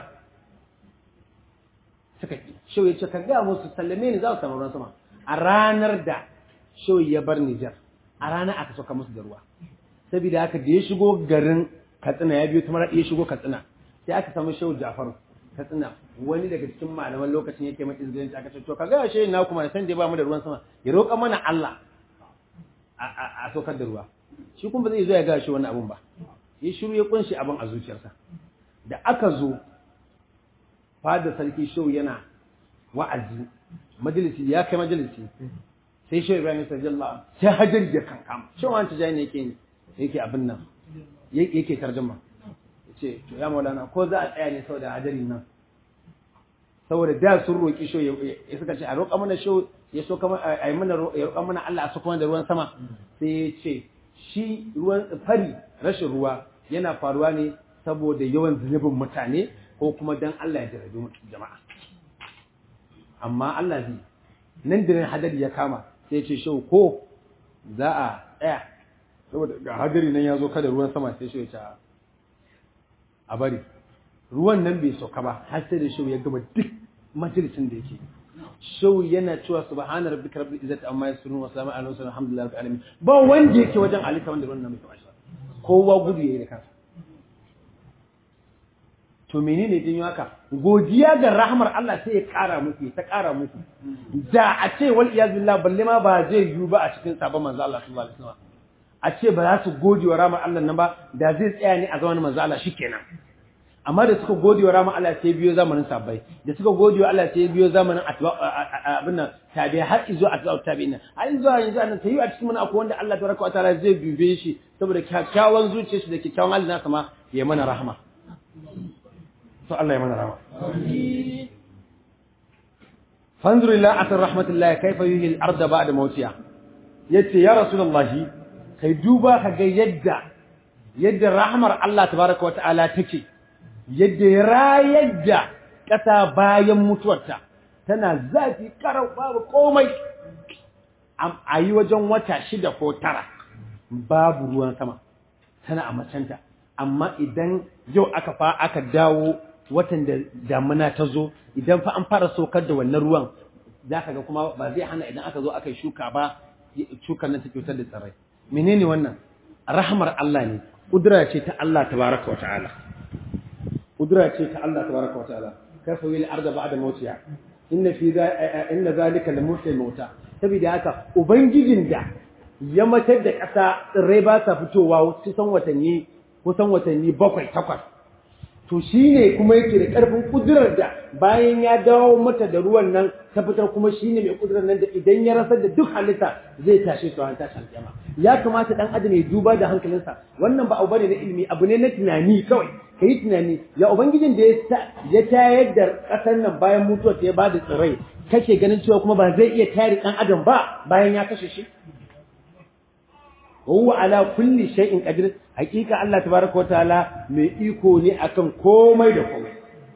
suka ki shau ya ce ka ga musu sallame ni za su samu ruwan sama a ranar da shau ya bar Nijar a ranar aka sauka musu da ruwa saboda haka da ya shigo garin Katsina ya biyo ta mara ya shigo Katsina sai aka samu shau Jafaru Katsina wani daga cikin malaman lokacin yake mai izinin aka ce to ka ga shi na kuma san da ba mu da ruwan sama ya roƙa mana Allah a saukar da ruwa shi kuma zai zo ya ga shi wani abun ba ya shiru ya kunshi abin a zuciyarsa da aka zo fada sarki shau yana wa'azi majalisi ya kai majalisi sai shau ibrahim sallallahu sai hajar da kankama shau wani tijani yake yake abin nan yake tarjuma yace to ya maulana ko za a tsaya ne saboda hajari nan saboda da sun roki shau ya suka ce a roƙa mana shau ya so kama a yi mana ya roƙa mana Allah a sako da ruwan sama sai ya ce shi ruwan fari rashin ruwa yana faruwa ne saboda yawan zunubin mutane ko kuma dan Allah ya jarabi jama'a amma Allah zai nan da nan hadari ya kama sai ya ce shau ko za a tsaya saboda ga hadari nan ya zo kada ruwan sama sai shau ya ce a bari ruwan nan bai sauka ba har sai da shau ya gama duk majalisin da yake shau yana cewa subhana rabbika rabbil izzati amma yasifun wa salamun alal mursalin alhamdulillahi rabbil alamin ba wanda yake wajen alita wanda wannan mai kamar kowa gudu yayi da kansa to menene din haka godiya ga rahmar Allah sai ya kara muku ta kara muku da a ce wal iyaz billah balle ma ba zai yiwu ba a cikin sabon manzo Allah sallallahu alaihi wasallam a ce ba za su gode wa rahmar Allah nan ba da zai tsaya ne a zaman manzo Allah shikenan amma da suka gode wa rahmar Allah sai biyo zamanin sabbai da suka gode wa Allah sai biyo zamanin abin nan tabi har izo atba'u tabi'in har izo yanzu annan tayi a cikin mana akwai wanda Allah tabaraka wa ta'ala zai dube shi saboda kyakkyawan zuciyar shi da kyakkyawan halin nasa ma ya mana rahama to Allah ya mana rahama fanzur ila atar rahmatullahi kaifa yuhi al-ardh ba'da mawtiha yace ya rasulullahi kai duba ka ga yadda yadda rahmar Allah tabaraka wa ta'ala take yadda ya rayar da ƙasa bayan mutuwarta tana zafi karau babu komai a yi wajen wata shida ko tara babu ruwan sama tana a macenta amma idan yau aka fa aka dawo watan da damuna ta zo idan fa an fara saukar da wannan ruwan za ka ga kuma ba zai hana idan aka zo aka yi shuka ba shukar nan ta kyautar da tsirrai menene wannan rahmar Allah ne kudura ce ta Allah tabaraka wa ta'ala kudura ce ta Allah tabaraka wa ta'ala kafa wil arda ba'da mawtiha inna fi inna zalika lamuhil mauta saboda haka ubangijin da ya matar da ƙasa tsirrai ba sa fitowa kusan watanni kusan watanni bakwai takwas to shine kuma yake da ƙarfin kudurar da bayan ya dawo mata da ruwan nan ta fitar kuma shine mai kudurar nan da idan ya rasar da duk halitta zai tashe su ran tashi alƙiyama ya kamata dan adam ya duba da hankalinsa wannan ba abu bane na ilimi abu ne na tunani kawai ka yi tunani ya ubangijin da ya tayar da ƙasar nan bayan mutuwar ta ya ba da tsirrai kake ganin cewa kuma ba zai iya tayar ɗan adam ba bayan ya kashe shi wa ala kulli shay'in qadir hakika Allah tabaraka wa ta'ala mai iko ne akan komai da komai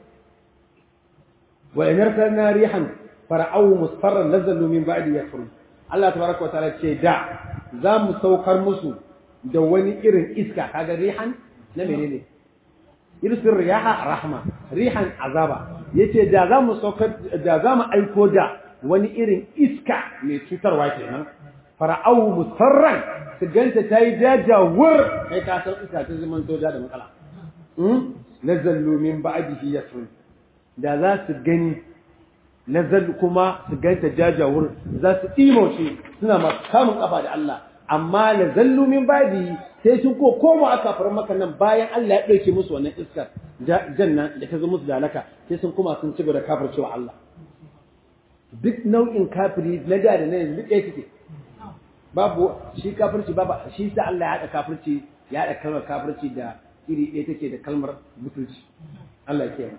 wa in arsalna rihan fara'u musfarran nazalu min ba'di yakfurun Allah tabaraka wa ta'ala ce da za mu saukar musu da wani irin iska kaga rihan na menene irsin riyaha rahma rihan azaba yace da za mu saukar da za mu aiko da wani irin iska mai cutarwa kenan fara'au musarran su ganta ta yi jajawar kai ka san iska ta zaman soja da matsala nazallu min ba'dihi yasrun da za su gani nazal kuma su ganta jajawar za su ɗimauce suna masu kamun kafa da Allah amma nazallu min ba'dihi sai sun ko koma aka fara maka nan bayan Allah ya ɗauke musu wannan iskar janna da ta zo musu da alaka sai sun kuma sun ci gaba da kafircewa Allah duk nau'in kafiri na da da na yanzu duk ɗaya suke babu shi kafirci babu shi sa Allah ya haɗa kafirci ya haɗa kalmar kafirci da iri ɗaya take da kalmar butulci Allah ya kiyaye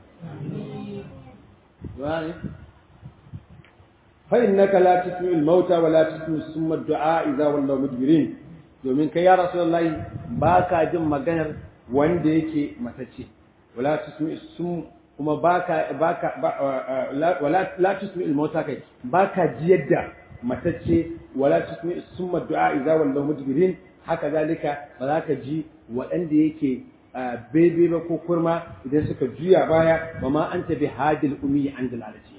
wani fa innaka la tusmi'u al-mauta wa la tusmi'u summa ad-du'a idza wallaw mudbirin domin kai ya rasulullahi baka jin maganar wanda yake matacce wala tusmi'u sum kuma baka baka wala la tusmi'u al-mauta kai baka ji yadda matacce wala tusmi summa du'a idza wallaw mudbirin haka zalika ba za ka ji waɗanda yake bebe ba ko kurma idan suka juya baya ba ma anta bi hadil umi an dalalati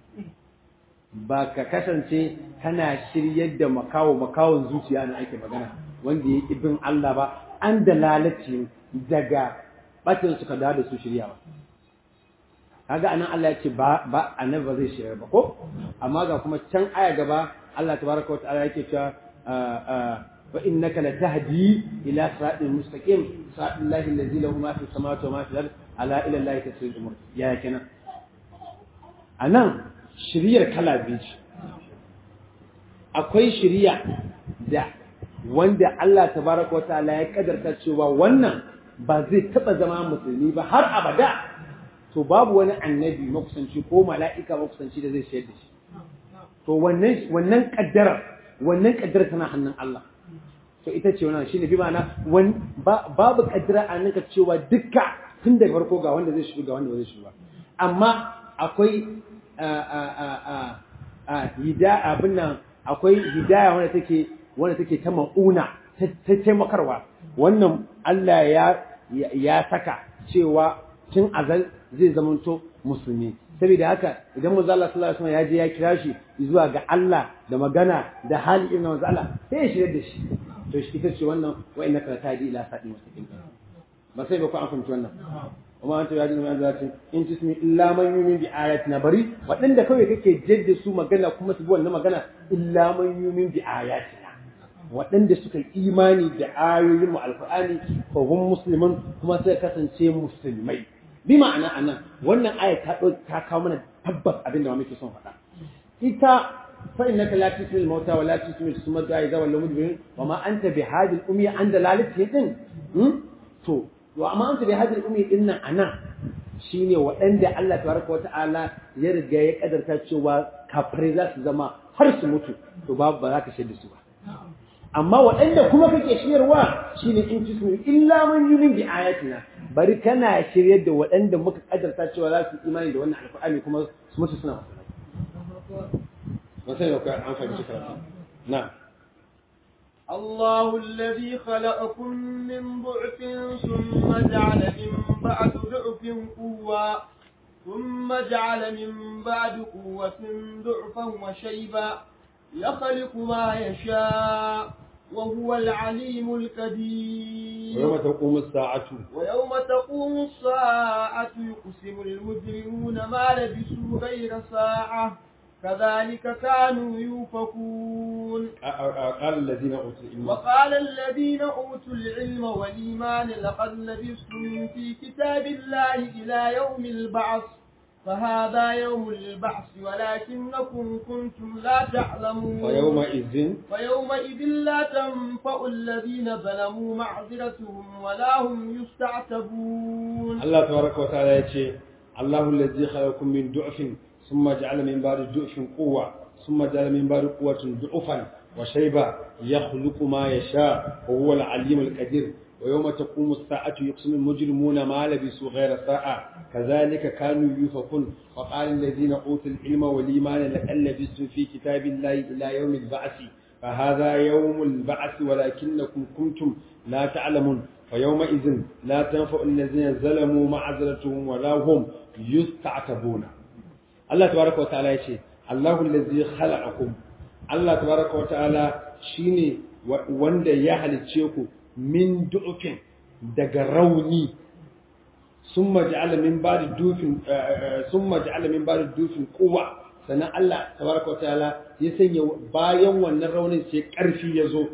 ba ka kasance kana shiryar da makawo makawon zuciya na ake magana wanda ya ibin Allah ba an dalalati daga batin suka dawo da su shiryawa kaga anan Allah ya ce ba ba annabi ba zai shirya ba ko amma ga kuma can aya gaba Allah tabaraka wa ta'ala yake cewa fa innaka latahdi ila siratin mustaqim siratal lahi allazi lahu ma fi samawati wa ma fi al-ard ala ila allahi tasirul umur ya kenan anan shiriyar kala biyu akwai shiriya da wanda Allah tabaraka wa ta'ala ya kadarta cewa wannan ba zai taba zama musulmi ba har abada to babu wani annabi makusanci ko mala'ika makusanci da zai shayar da shi to wannan wannan kaddara wannan kaddara tana hannun Allah to ita ce wannan shine bi ma'ana babu kaddara a nan ka cewa dukka tun da farko ga wanda zai shiga ga wanda zai shiga amma akwai hidaya abin nan akwai hidaya wanda take wanda take ta ma'una ta taimakarwa wannan Allah ya ya saka cewa tun azal zai zamanto musulmi saboda haka idan manzo Allah sallallahu alaihi wasallam ya je ya kira shi zuwa ga Allah da magana da hali irin manzo Allah sai ya shirye da shi to shi ita ce wannan wa innaka tahdi ila sa'in mustaqim ba sai ba ku an fahimci wannan kuma an tabbata da manzo Allah in tismi illa man yumin bi ayatina bari waɗanda kawai kake jadda su magana kuma su bi wannan magana illa man yumin bi ayatina waɗanda suka yi imani da ayoyin mu alqur'ani fa hum muslimun kuma sai kasance musulmai bi ma'ana anan wannan aya ta ta kawo mana tabbas abin da muke son faɗa ita fa innaka la tusmil mauta wa la tusmil summa da idza wal mudbirin wa ma anta bi hadil ummi an dalalati din to wa amma anta bi hadil ummi din nan anan shine waɗanda Allah tabaraka wata'ala ya riga ya kadarta cewa kafirai za su zama har su mutu to babu ba za ka shaida su ba amma waɗanda kuma kake shiryarwa shine in tusmi illa man yumin bi ayatina bari kana shiryar da waɗanda muka kadarta cewa za su imani da wannan alƙur'ani kuma su mutu suna ba sai ka an fahimci karatu na الله الذي خلقكم من ضعف ثم جعل من بعد ضعف قوة ثم جعل من بعد قوة ضعفا وشيبا يخلق ما يشاء وهو العليم القدير ويوم تقوم الساعة ويوم تقوم الساعة يقسم المجرمون ما لبثوا غير ساعة كذلك كانوا يوفكون قال الذين أوتوا العلم وقال الذين أوتوا العلم والإيمان لقد لبثتم في كتاب الله إلى يوم البعث فهذا يوم البعث ولكنكم كنتم لا تعلمون ويومئذ ويومئذ لا تنفع الذين ظلموا معذرتهم ولا هم يستعتبون الله تبارك وتعالى يقول الله الذي خلقكم من ضعف ثم جعل من بعد ضعف قوة ثم جعل من بعد قوة ضعفا وشيبا يخلق ما يشاء وهو العليم القدير ويوم تقوم الساعة يقسم المجرمون ما لبسوا غير ساعة كذلك كانوا يوفقون وقال الذين أوتوا العلم والإيمان لقد لبثتم في كتاب الله إلى يوم البعث فهذا يوم البعث ولكنكم كنتم لا تعلمون فيومئذ لا تنفع الذين ظلموا معذرتهم ولا هم يستعتبون الله تبارك وتعالى يقول الله الذي خلقكم الله تبارك وتعالى شيني wanda ya halicce ku min du'ufin daga rauni sun maja'ala min ba da dufin sun maja'ala min ba da dufin kuwa sannan Allah tabaraka wataala ya sanya bayan wannan raunin sai karfi ya zo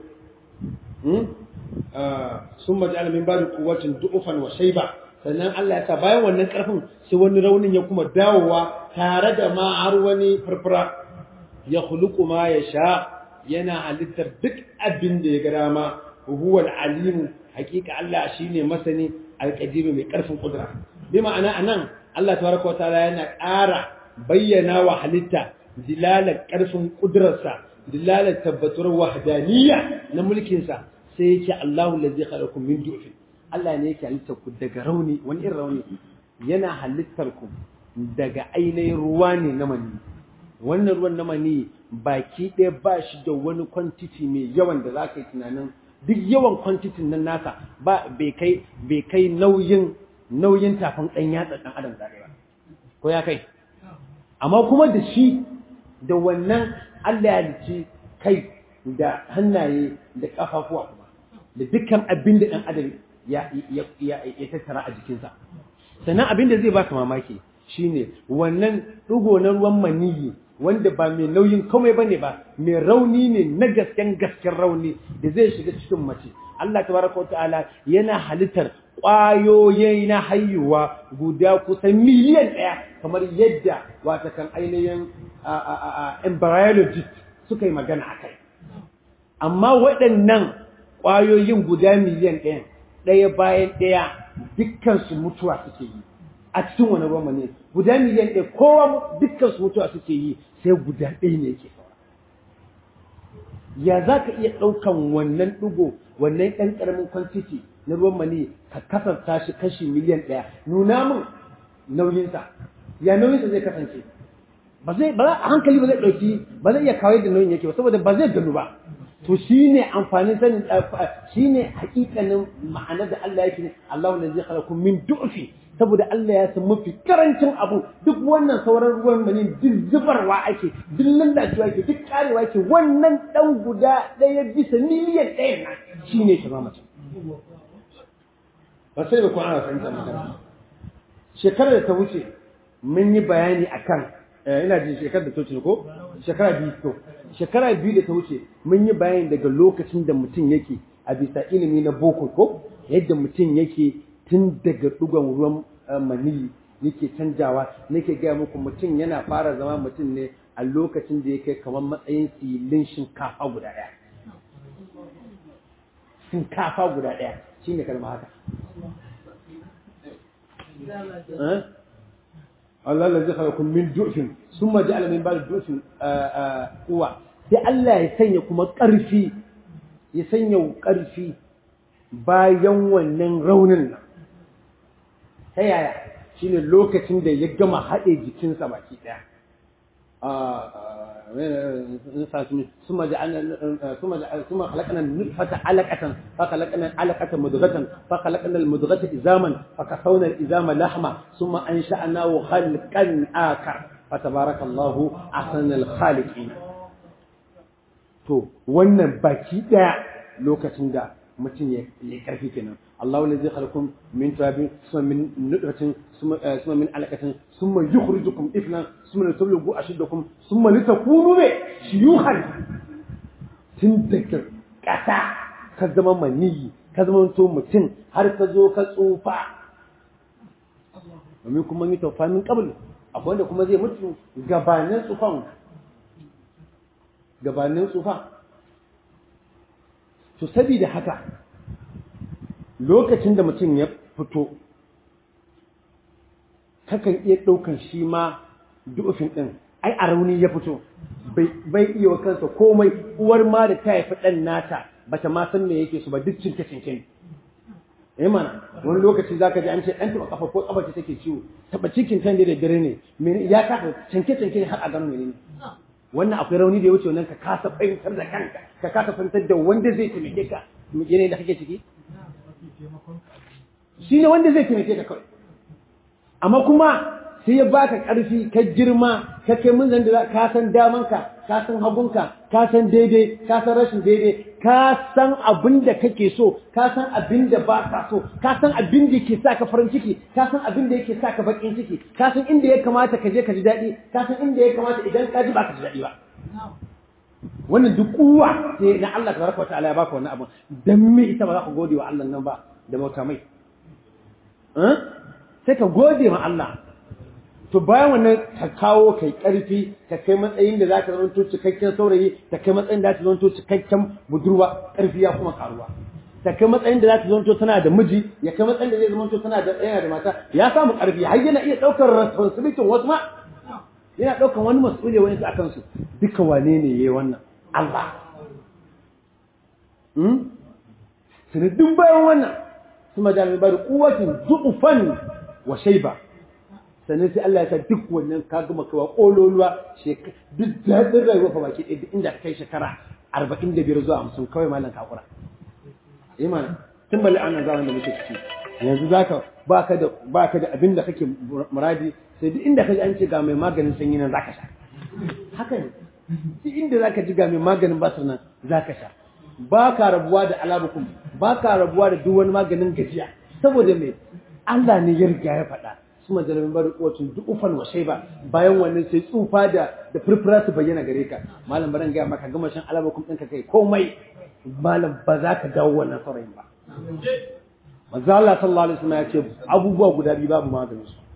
sun maja'ala min ba da kuwacin du'ufan wa shaiba sannan Allah ya sa bayan wannan karfin sai wani raunin ya kuma dawowa tare da ma har wani farfara ya khuluqu ma ya sha yana halittar duk abin da ya ga dama huwa al-alim hakika Allah shine masani al-qadir mai karfin kudura bi ma'ana anan Allah tabaraka wataala yana ƙara bayyana wa halitta dilalar karfin kudurarsa dilalar tabbatuwar wahdaniyya na mulkin sa sai yake Allahu allazi khalaqakum min du'fin Allah ne yake halittar ku daga rauni wani irin rauni yana halittar ku daga ainihin ruwa ne na mani wannan ruwan na mani baki ɗaya ba shi da wani kwantiti mai yawan da za ka yi tunanin duk yawan kwantitin nan nasa ba bai kai bai kai nauyin nauyin tafin ɗan yatsa ɗan adam zaɗe ba ko ya kai amma kuma da shi da wannan Allah ya halicci kai da hannaye da ƙafafuwa kuma da dukkan abin da ɗan adam ya ya tattara a jikinsa sannan abin da zai baka mamaki shine wannan ɗigo na ruwan maniyi wanda ba mai nauyin komai ba ne ba mai rauni ne na gasken gasken rauni da zai shiga cikin mace Allah tabaraka wa ta'ala yana halittar ƙwayoyi na haihuwa guda kusan miliyan ɗaya kamar yadda wata kan ainihin embryologist suka yi magana a kai amma waɗannan ƙwayoyin guda miliyan ɗaya ɗaya bayan ɗaya dukkansu mutuwa suke yi a cikin wani ruwan ne guda miliyan ɗaya kowa dukkan su mutuwa suke yi sai guda ɗaya ne yake saura ya za ka iya ɗaukan wannan ɗigo wannan ɗan ƙaramin kwantiti na ruwan mani ka kasanta shi kashi miliyan ɗaya nuna min nauyinsa ya nauyinsa zai kasance ba zai ba a hankali ba zai ɗauki ba zai iya kawai da nauyin yake ba saboda ba zai ganu ba to shine amfanin sanin shine hakikanin ma'anar da Allah yake Allahu allazi khalaqakum min du'fi saboda Allah ya san mafi karancin abu duk wannan sauran ruwan mani duk zubarwa ake duk lallacewa ake duk karewa ake wannan dan guda ɗaya bisa miliyan ɗaya na shine shi mace ba sai ba ko ana fahimta magana shekarar da ta wuce mun yi bayani akan ina jin shekarar da ta wuce ko shekara biyu to shekara biyu da ta wuce mun yi bayani daga lokacin da mutum yake a bisa ilimi na boko ko yadda mutum yake tun daga dugon ruwan maniyi yake canjawa nake gaya muku mutum yana fara zama mutum ne a lokacin da ya kai kamar matsayin silin shinkafa guda ɗaya shinkafa guda ɗaya shine kalma haka Allah la zai kun min du'fin summa ja'ala min ba'd du'fin quwwa sai Allah ya sanya kuma ƙarfi ya sanya ƙarfi bayan wannan raunin nan ta yaya shine lokacin da ya gama haɗe jikinsa baki ɗaya ثم جعلنا ثم ثم خلقنا النطفة علقة فخلقنا العلقة مضغة فخلقنا المضغة إزاما فكسونا الإزام لحما ثم أنشأناه خلقا آخر فتبارك الله أحسن الخالقين to wannan baki daya lokacin da mutum ya karfi kenan Allahu lazi khalaqakum min turabin summa min nutfatin summa min alaqatin summa yukhrijukum iflan summa tablughu ashuddakum summa litakunu bi shuyukhan tun daga kasa ka zama maniyi ka zama to mutum har ka zo ka tsufa domin kuma yi taufa min qabl akwai wanda kuma zai mutu gabanin tsufan gabanin tsufa to saboda haka lokacin da mutum ya fito kakan iya ɗaukan shi ma du'ufin ɗin ai a rauni ya fito bai iya wa kansa komai uwar ma da ta haifi ɗan nata bata ma san me yake su ba duk cinke cinke eh mana wani lokaci zaka ji an ce ɗan taɓa kafa ko kafa ce take ciwo taɓa cikin kan da dare ne ya kafa cinke cinke har a gano menene wannan akwai rauni da ya wuce wannan ka kasa fahimtar da kanka ka kasa fahimtar da wanda zai taimake ka yanayin da kake ciki shi ne wanda zai taimake ka kawai amma kuma sai ya baka ƙarfi ka girma ka kai mun zan da ka san damanka ka san hagunka ka san daidai ka san rashin daidai ka san abin da kake so ka san abin da ba ka so ka san abin da yake sa ka farin ciki ka san abin da yake sa ka bakin ciki ka san inda ya kamata ka je ka ji daɗi ka san inda ya kamata idan ka ji ba ka ji daɗi ba wannan duk kuwa sai na Allah tabaraka wa ta'ala ya baka wannan abu dan me ita ba za ka gode wa Allah nan ba da bauta mai sai ka gode ma Allah to bayan wannan ka kawo kai karfi ka kai matsayin da zaka zama cikakken saurayi ka kai matsayin da zaka zama cikakken budurwa karfi ya kuma karuwa ta kai matsayin da zaka zama tana da miji ya kai matsayin da zai zama tana da yana da mata ya samu karfi har yana iya daukar responsibility wasu ma yana daukar wani mas'uliyya wani su akan su duka wane ne yayi wannan Allah hmm sanadin bayan wannan kuma da mai bari kuwatin du'ufan wa shayba sannan sai Allah ya sa duk wannan ka gama kawa kololuwa duk daɗin rayuwa fa baki ɗaya inda ka kai shekara arba'in da biyar zuwa hamsin kawai malam kakura iman tun bali ana zaman da muke ciki yanzu zaka baka da baka da abin da kake muradi sai duk inda kaji an ce ga mai maganin sanyi nan zaka sha haka ne duk inda zaka ji ga mai maganin basir nan zaka sha ba ka rabuwa da alabukum ba ka rabuwa da duk wani maganin gajiya saboda me Allah ne ya riga ya faɗa su majalamin bari kowacin duk ufan wa ba bayan wannan sai tsufa da da furfura su bayyana gare ka malam baran gaya maka gama shan alabakum ɗinka kai komai malam ba za ka dawo wannan saurayin ba manzo Allah sallallahu alaihi wasallam ya ce abubuwa guda biyu babu maganin su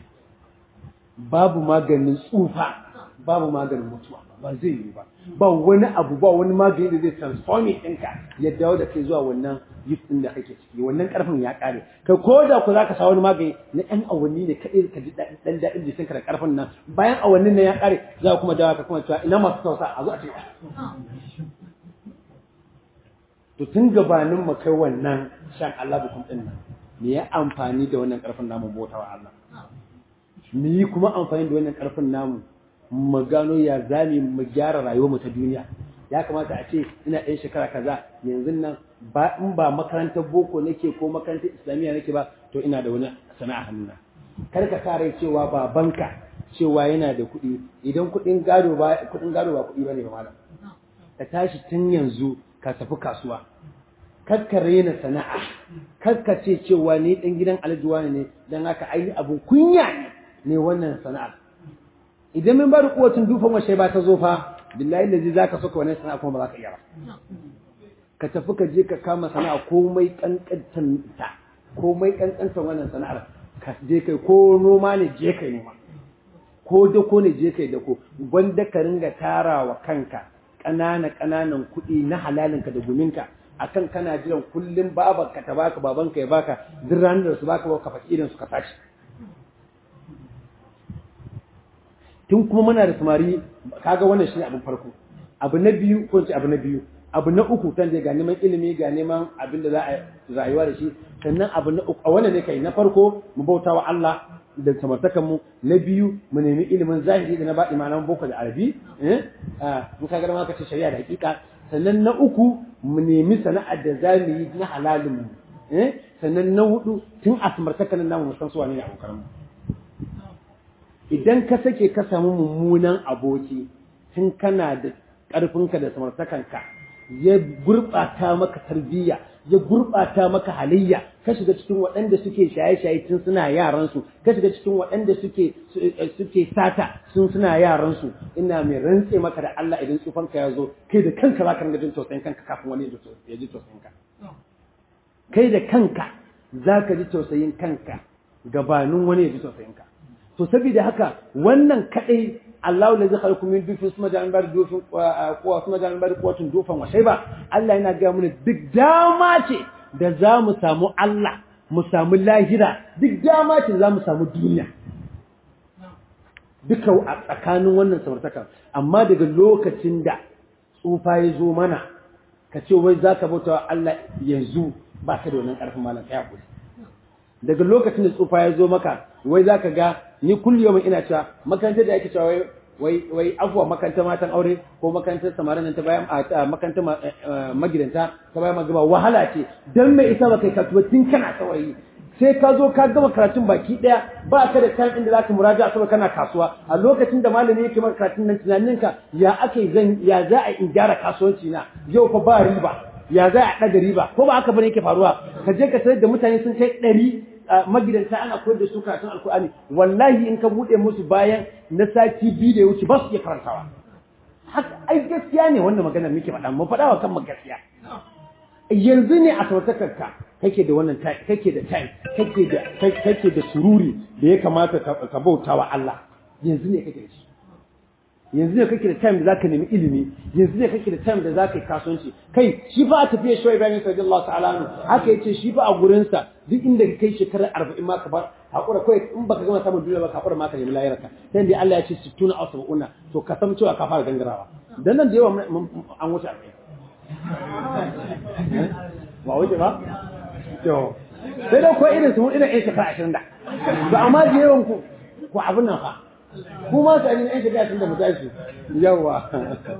babu maganin tsufa babu maganin mutuwa ba zai yi ba ba wani abu ba wani magani da zai transforming ɗinka ya dawo da kai zuwa wannan youth ɗin da kake ciki wannan ƙarfin ya ƙare kai ko da ku za ka sa wani magani na ɗan awanni ne kaɗai ka ji ɗan daɗin jikinka da ƙarfin nan bayan awannin nan ya ƙare za kuma dawo ka kuma cewa ina masu tausa a zo a ce to tun gabanin mu kai wannan shan Allah bukum ɗin nan me ya amfani da wannan ƙarfin namu bautawa Allah mu yi kuma amfani da wannan ƙarfin namu mu gano ya zame mu gyara rayuwar mu ta duniya ya kamata a ce ina ɗan shekara kaza yanzu nan ba in ba makarantar boko nake ko makarantar islamiyya nake ba to ina da wani sana'a hannuna kar ka kare cewa babanka cewa yana da kuɗi idan kuɗin gado ba kuɗin gado ba kuɗi bane ba malam ka tashi tun yanzu ka tafi kasuwa kar ka rena sana'a kar ka ce cewa ni dan gidan aljuwa ne dan haka ai abun kunya ne wannan sana'a idan min ba da kuwacin dufan washe ba ta zo fa billahi lazi zaka soka wannan sana'a kuma ba za ka iya ba ka tafi ka je ka kama sana'a komai kankantan ta komai kankantan wannan sana'ar ka je kai ko noma ne je kai noma ko dako ne je kai dako gwanda ka ringa tarawa kanka ƙanana ƙananan kuɗi na halalinka da guminka akan kana jiran kullum babanka ta baka babanka ya baka duk ranar da su baka ba ka fakirin su ka tashi tun kuma muna da samari kaga wannan shine abin farko abu na biyu ko ce abu na biyu abu na uku kan ga neman ilimi ga neman abin da za a rayuwa da shi sannan abu na uku a wannan ne kai na farko mu bauta wa Allah da samartakan mu na biyu mu nemi ilimin zahiri da na baɗi ma'anar boko da arabi eh mun kaga ma ka ce shari'a da hakika sannan na uku mu nemi sana'ar da za mu yi na halalin mu eh sannan na hudu tun a samartakan namu mu san su wane ne abokan mu idan ka sake ka samu mummunan aboki tun kana da ƙarfinka da samartakanka ya gurɓata maka tarbiyya ya gurɓata maka halayya ka shiga cikin waɗanda suke shaye-shaye tun suna yaransu ka shiga cikin waɗanda suke suke sata sun suna yaransu ina mai rantse maka da Allah idan tsufanka ya zo kai da kanka za ka ringa jin tausayin kanka kafin wani ya ji tausayin ka kai da kanka za ka ji tausayin kanka gabanin wani ya ji tausayin ka to saboda haka wannan kadai Allah la zai khalaqu min dufin suma da bar dufin kuwa suma da bar kuwatun dufan wa shayba Allah yana ga mu duk dama ce da za mu samu Allah mu samu lahira duk dama ce za mu samu duniya duka a tsakanin wannan samartaka amma daga lokacin da tsufa ya zo mana ka ce wai za ka bauta wa Allah yanzu ba ka da wannan ƙarfin malam kai hakuri daga lokacin da tsufa ya zo maka wai za ka ga ni kulli yau ina cewa makarantar da ake cewa wai wai wai afuwa makarantar matan aure ko makarantar samarin nan ta bayan makarantar magidanta ta bayan magaba wahala ce dan mai isa baka ka tun kana saurayi sai ka zo ka gama karatun baki daya ba ka da time inda zaka muraja saboda kana kasuwa a lokacin da malami yake maka karatun nan tunaninka ya ake zan ya za a in gyara kasuwanci na yau fa ba riba ya za a ɗaga riba ko ba haka bane yake faruwa ka je ka sayar da mutane sun kai ɗari magidanta ana koyar da su karatun alkur'ani wallahi in ka buɗe musu bayan na sati biyu da ya wuce ba su iya karantawa haka ai gaskiya ne wannan maganar muke faɗa mu faɗa wa kan gaskiya yanzu ne a sautakarka kake da wannan kake da time kake da kake da sururi da ya kamata ka bauta wa Allah yanzu ne kake da shi yanzu ne kake da time da zaka nemi ilimi yanzu ne kake da time da zaka yi kasuwanci kai shi fa a tafiya shi Ibrahim sallallahu ta'ala anhu haka yace shi fa a gurin sa duk inda ka kai shekarar 40 ma ka bar hakura kai in baka gama samun duniya ba ka hakura ma ka nemi lahirarka dan dai Allah ya ce 60 aw 70 to ka san cewa ka fara gangarawa dan nan da yawa an wuce 40 ba wuce ba to sai da ko irin su irin ɗan shekara 20 da ba amma da yawan ku ku abin nan fa kuma su ainihin yan shiga da mu tashi yawa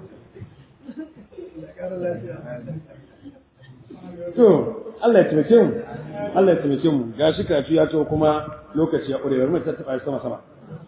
to Allah ya taimake mu Allah ya taimake mu ga shi karatu ya to kuma lokaci ya ƙure bari mu tattaba sama sama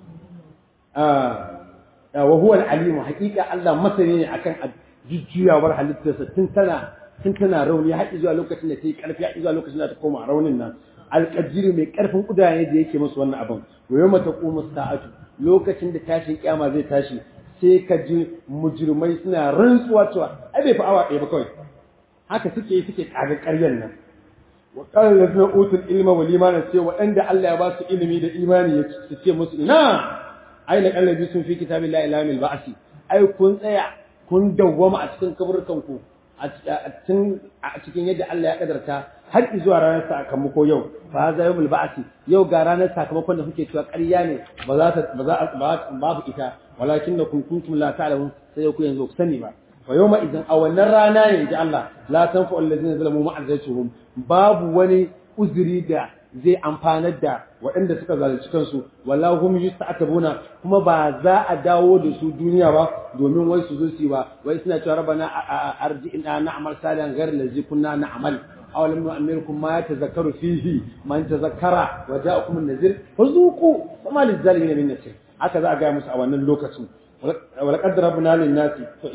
ah wa huwa al-alim haqiqa Allah masani ne akan jujjuyawar halittarsa tun tana tun tana rauni har zuwa lokacin da ta yi karfi har zuwa lokacin da ta koma raunin nan alƙadiri mai ƙarfin ƙudaye da yake musu wannan abin wa yau mata ƙumu sa'atu lokacin da tashin kyama zai tashi sai ka ji mujrimai suna rantsuwa cewa ai bai fi awa ɗaya ba kawai haka suke yi suke ƙaga ƙaryan nan wa qala lazina utul ilma wal imana sai waɗanda Allah ya ba su ilimi da imani ya su ce musu ina aina qallabi sun fi kitabillahi ila mil ba'si ai kun tsaya kun dawwama a cikin kaburkan ku a cikin yadda Allah ya kadarta har zuwa ranar sakamako yau fa za yawmul ba'si yau ga ranar sakamakon da kuke cewa ƙarya ne ba za ta ba za babu ita walakin da kun kuntum la ta'lamun sai ku yanzu ku sani ba fa yawma idan a wannan rana ne ji Allah la tanfu allazina zalamu ma'azatuhum babu wani uzuri da zai amfanar da waɗanda suka zalunci kansu wallahu hum yusta'tabuna kuma ba za a dawo da su duniya ba domin wai su zo su ba wai suna cewa rabbana arji'na na'mal salihan ghayra allazi kunna na'mal aw lam nu'ammirkum ma yatazakkaru fihi man tazakkara wa ja'akum an-nazir fazuqu fama lizalimin min nasir haka za a ga musu a wannan lokacin ولقد ضربنا للناس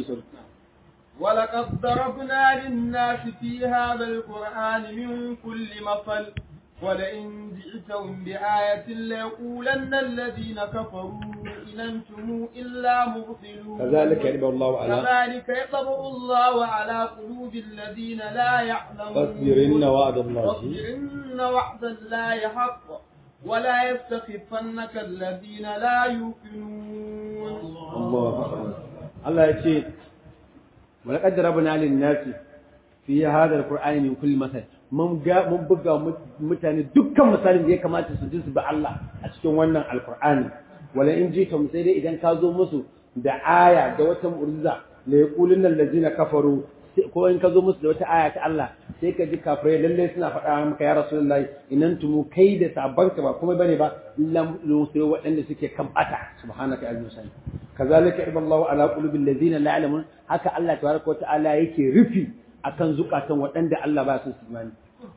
ولقد ضربنا للناس في هذا القرآن من كل مثل ولئن جئتهم بآية ليقولن الذين كفروا إن أنتم إلا مبطلون كذلك يطبع الله على كذلك يطبع الله على قلوب الذين لا يعلمون فاصبر إن وعد الله فاصبر إن وعد الله حق ولا يستخفنك الذين لا يوقنون الله أكبر الله يقول ولقد ضربنا للناس في هذا القرآن من كل مثل mun ga mun buga mutane dukkan misalin da ya kamata su ji su bi Allah a cikin wannan alqur'ani wala in ji kam sai dai idan ka zo musu da aya da wata mu'jiza la yaqulun allazina kafaru ko in ka zo musu da wata aya ta Allah sai ka ji kafirai lalle suna faɗa maka ya rasulullahi inan tumu kai da sabanka ba kuma bane ba lam sai waɗanda suke kan bata subhanaka azza sani kazalika iballahu ala qulubil ladzina la ya'lamun haka Allah tabaraka wa ta'ala yake rufi akan zukatan waɗanda Allah ba su imani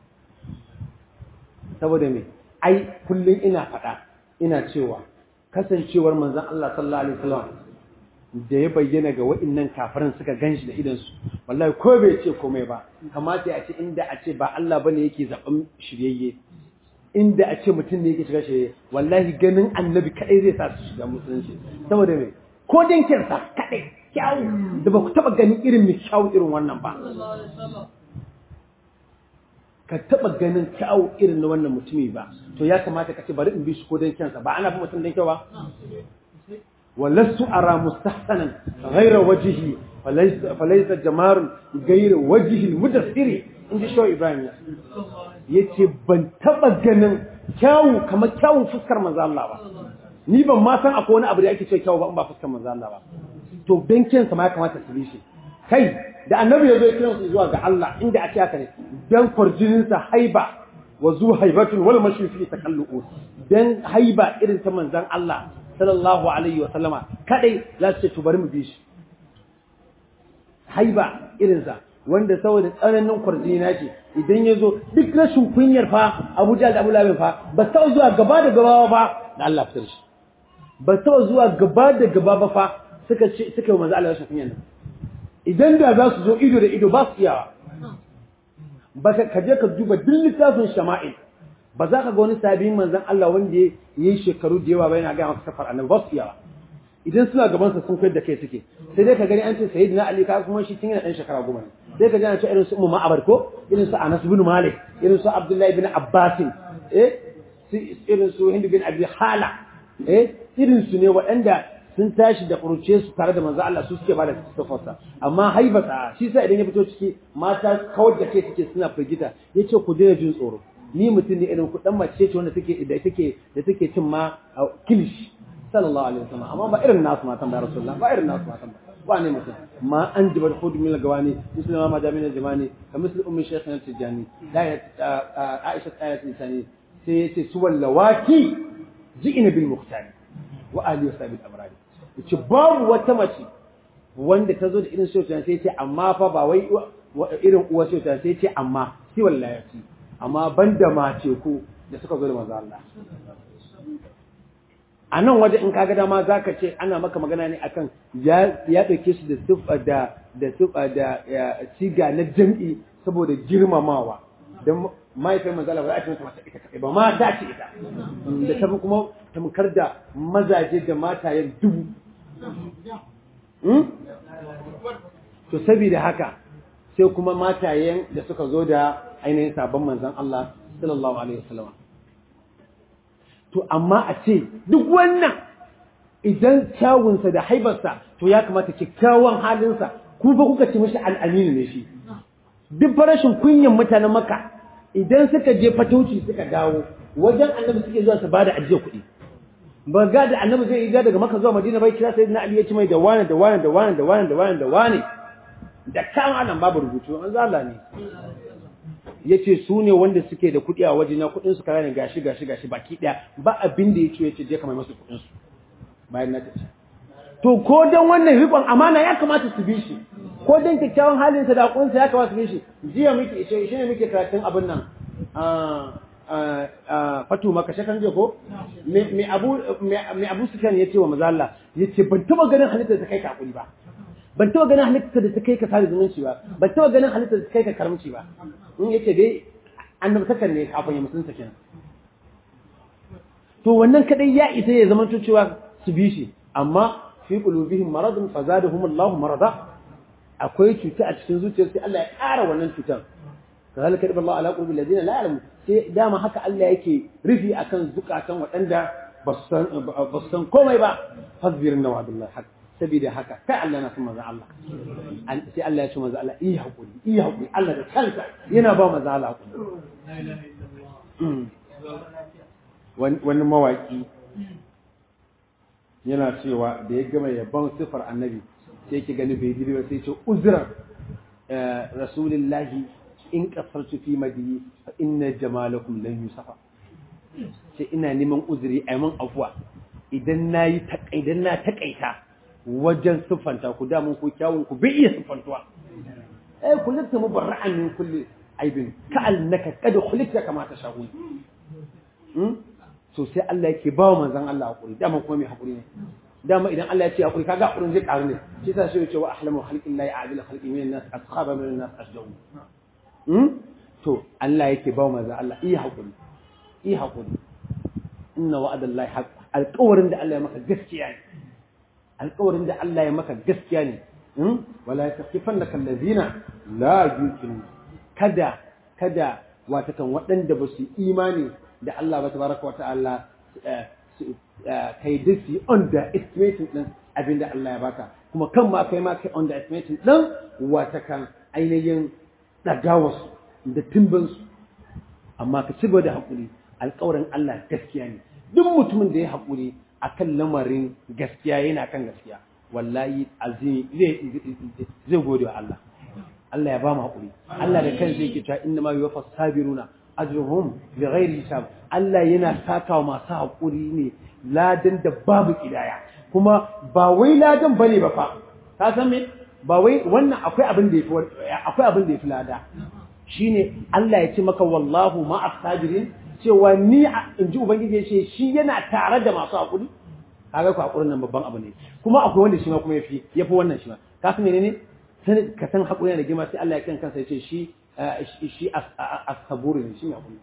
saboda me ai kullum ina faɗa ina cewa kasancewar manzon Allah sallallahu alaihi wasallam da ya bayyana ga wa'annan kafiran suka ganshi da idan su wallahi ko bai ce komai ba kamata a ce inda a ce ba Allah bane yake zaben shiryayye inda a ce mutum ne yake shiga shirye wallahi ganin annabi kadai zai sa su shiga musulunci saboda me ko dinkinsa kadai kyawu da ba ku taba ganin irin mai kyawu irin wannan ba ka taba ganin kyawu irin na wannan mutumi ba to ya kamata ka ce bari in bi shi ko dan kyansa ba ana fi mutum dan kyau ba walastu ara mustahsanan ghayra wajhi falaysa jamarun ghayra wajhi mudassiri inji shaw ibrahim yace ban taba ganin kyawu kamar kyawun fuskar manzo Allah ba ni ban ma san akwai wani abu da ake cewa kyawu ba in ba fuskar manzo Allah ba to benkinsa ma ya kamata su bi shi kai da annabi ya zo ya kiran su zuwa ga Allah inda ake haka ne dan kwarjininsa haiba wa zu haibatun wal mashi fi takallu dan haiba irin ta manzon Allah sallallahu alaihi wa sallama kadai za su ce to bari mu bi shi haiba irin sa wanda saboda tsananin kwarjini na ce idan ya zo duk rashin kunyar fa Abuja da Abu Labin fa ba ta zuwa gaba da gaba ba da Allah fitar shi ba ta zuwa gaba da gaba ba fa suka ce suka yi manzo Allah rashin kunya nan idan da za su zo ido da ido ba su iyawa ba ka je ka duba duk littafin shama'il ba za ka ga wani sabiyin manzon Allah wanda ya yi shekaru da yawa ba yana ga maka safar annabi ba su iyawa idan suna gaban sa sun kai da kai suke sai dai ka gani an ce sayyidina Ali ka kuma shi tun yana dan shekara goma ne sai ka ji an ce irin su Ummu Ma'abar ko irin su Anas bin Malik irin su Abdullahi bin Abbas eh irin su Hind bin Abi Hala eh irin su ne waɗanda sun tashi da ƙuruce su tare da manzo Allah su suke bada sifarsa amma haibata shi sa idan ya fito ciki mata kawar da kai suke suna firgita yace ku daina jin tsoro ni mutum ne irin ku dan mace ce wanda take da take da take cin ma kilish sallallahu alaihi wasallam amma ba irin nasu matan ba rasulullah ba irin nasu matan ba wane mutum ma an jibar hudu min gawani musulma ma jami'in jamani ka misal ummi shaykhina tijani da aisha ayat insani sai yace su wallawaki ji'ina bil muhtari wa ali wa sabil abrari yace babu wata mace wanda ta zo da irin sautan sai ce amma fa ba wai irin uwa sautan sai ce amma shi wallahi amma banda mace ku da suka zo da manzo Allah a nan waje in kaga dama zaka ce ana maka magana ne akan ya ya dauke shi da sifa da da sifa da siga na jam'i saboda girmamawa dan mahaifin manzo Allah ba za ta mata ita kai ba ma ta ce ita da ta kuma tamkar da mazaje da matayen dubu to saboda haka sai kuma matayen da suka zo da ainihin sabon manzon Allah sallallahu alaihi wasallam to amma a ce duk wannan idan kyawunsa da haibarsa to ya kamata kyakkyawan halinsa ku ba kuka ce mishi al'aminu ne shi duk farashin kunyan mutanen maka idan suka je fatauci suka dawo wajen annabi suke zuwa su ba da ajiye kuɗi ba ga da annabi zai yi daga maka zuwa madina bai kira sayyidina ali ya ci mai da wani da wani da wani da wani da wani da wani da kan anan babu rubutu an zala ne yace su ne wanda suke da kuɗi a waje na kuɗin su kaza ne gashi gashi gashi baki ɗaya ba abin da yace yace je ka mai musu kuɗin su bayan na tafi to ko dan wannan rikon amana ya kamata su bi shi ko dan kyakkyawan halin sa da kunsa ya kamata su bi shi jiya muke shi ne muke karatun abin nan fatu maka shakan je ko me abu me abu sufyan yace wa manzo Allah yace ban taba ganin halitta da kai ka hakuri ba ban taba ganin halitta da kai ka sada zumunci ba ban taba ganin halitta da kai ka karamci ba in yace dai annabi takan ne kafin ya musulunta kenan to wannan kadai ya isa ya zama cewa su bi shi amma fi qulubihim maradun fazadahum Allahu marada akwai cuta a cikin zuciyar sai Allah ya ƙara wannan cutar kazalika ibn Allah ala qulubil ladina la ya'lamu sai dama haka Allah yake rufi akan zukatan waɗanda ba su san komai ba fasbir na wa'dullah haq saboda haka kai Allah na san manzo Allah sai Allah ya ce manzo Allah yi hakuri yi hakuri Allah da kansa yana ba manzo Allah hakuri wani mawaki yana cewa da ya gama yabon sifar annabi sai ki gani bai ba sai ce uzran rasulillahi in kasartu fi madiyi fa inna jamalakum lan yusafa sai ina neman uzuri a mun afuwa idan nayi idan na takaita wajen siffanta ku da mun ku kyawun ku bai iya siffantuwa eh kullata mubarra'an min kulli aibin ka annaka kad khuliqta kama tashahun so sai Allah yake ba manzon Allah hakuri dama kuma mai hakuri ne dama idan Allah ya ce hakuri kaga hakurin zai karu ne shi yasa shi ya ce wa ahlamu khalqillahi a'dil khalqi min nas askhaba min nas ashjawu to Allah yake ba manzon Allah iya hakuri iya hakuri inna wa'adallahi haqq alƙawarin da Allah ya maka gaskiya ne alƙawarin da Allah ya maka gaskiya ne wala yastifannaka allazina la yuqinu kada kada wata kan waɗanda ba su imani da Allah ba tabaraka wa ta'ala kai da su underestimating din abin da Allah ya baka kuma kan ma kai ma kai underestimating din wata kan ainihin dagawarsu da timbansu amma ka ci gaba da haƙuri alƙawarin Allah gaskiya ne duk mutumin da ya haƙuri akan lamarin gaskiya yana kan gaskiya wallahi azim zai gode wa Allah Allah ya ba mu haƙuri Allah da kansa yake cewa inna ma yuwaffa sabiruna ajruhum bi ghairi hisab Allah yana sakawa masu haƙuri ne ladan da babu kidaya kuma ba wai ladan bane ba fa ka san me ba wai wannan akwai abin da yafi akwai abin da yafi lada shine Allah ya ce maka wallahu ma as-sabirin cewa ni in ji ubangiji ya ce shi yana tare da masu haƙuri kaga ku haƙurin nan babban abu ne kuma akwai wanda shi ma kuma yafi yafi wannan shi ma ka san menene sai ka san haƙuri da girma sai Allah ya kan kansa ya ce shi shi as-saburi ne shi ne haƙuri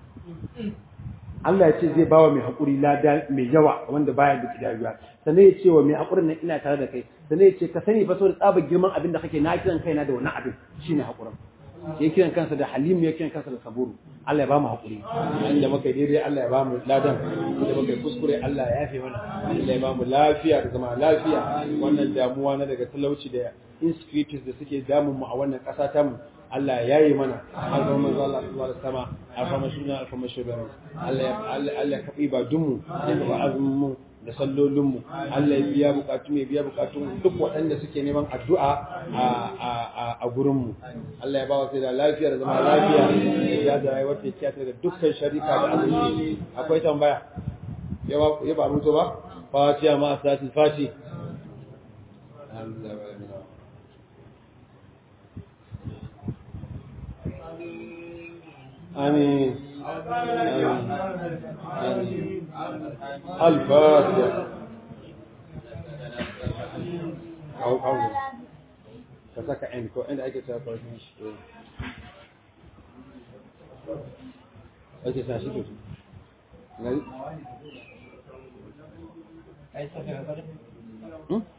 Allah ya ce zai bawa mai haƙuri lada mai yawa wanda baya da kidayuwa sannan ya ce wa mai haƙurin nan ina tare da kai sannan ya ce ka sani fa saboda tsabar girman abin da kake na kiran kaina da wannan abin shine haƙurin ya kiran kansa da halimu ya kiran kansa da saburu Allah ya ba mu haƙuri inda muka daidai Allah ya ba mu ladan inda muka kuskure Allah ya yafe mana Allah ya ba mu lafiya da zama lafiya wannan damuwa na daga talauci da insecurities da suke damun mu a wannan ƙasa ta mu Allah ya yi mana an zama manzo Allah subhanahu wa ta'ala alfama suna alfama shugaban Allah ya Allah ya kafi ba dunmu ya kafa azumin mu da sallolin mu Allah ya biya bukatu mai biya bukatun duk waɗanda suke neman addu'a a a a gurin mu Allah ya ba wa sai da lafiya da zama lafiya ya da rayuwar ta kiyata daga dukkan sharika da azumi akwai tambaya ya ba ya ba mutu ba fatiha ma asatul fati آمين آمين الفاتحة أو أو كسك عينك وعند أي كتاب فرشش أي كتاب شو تقول؟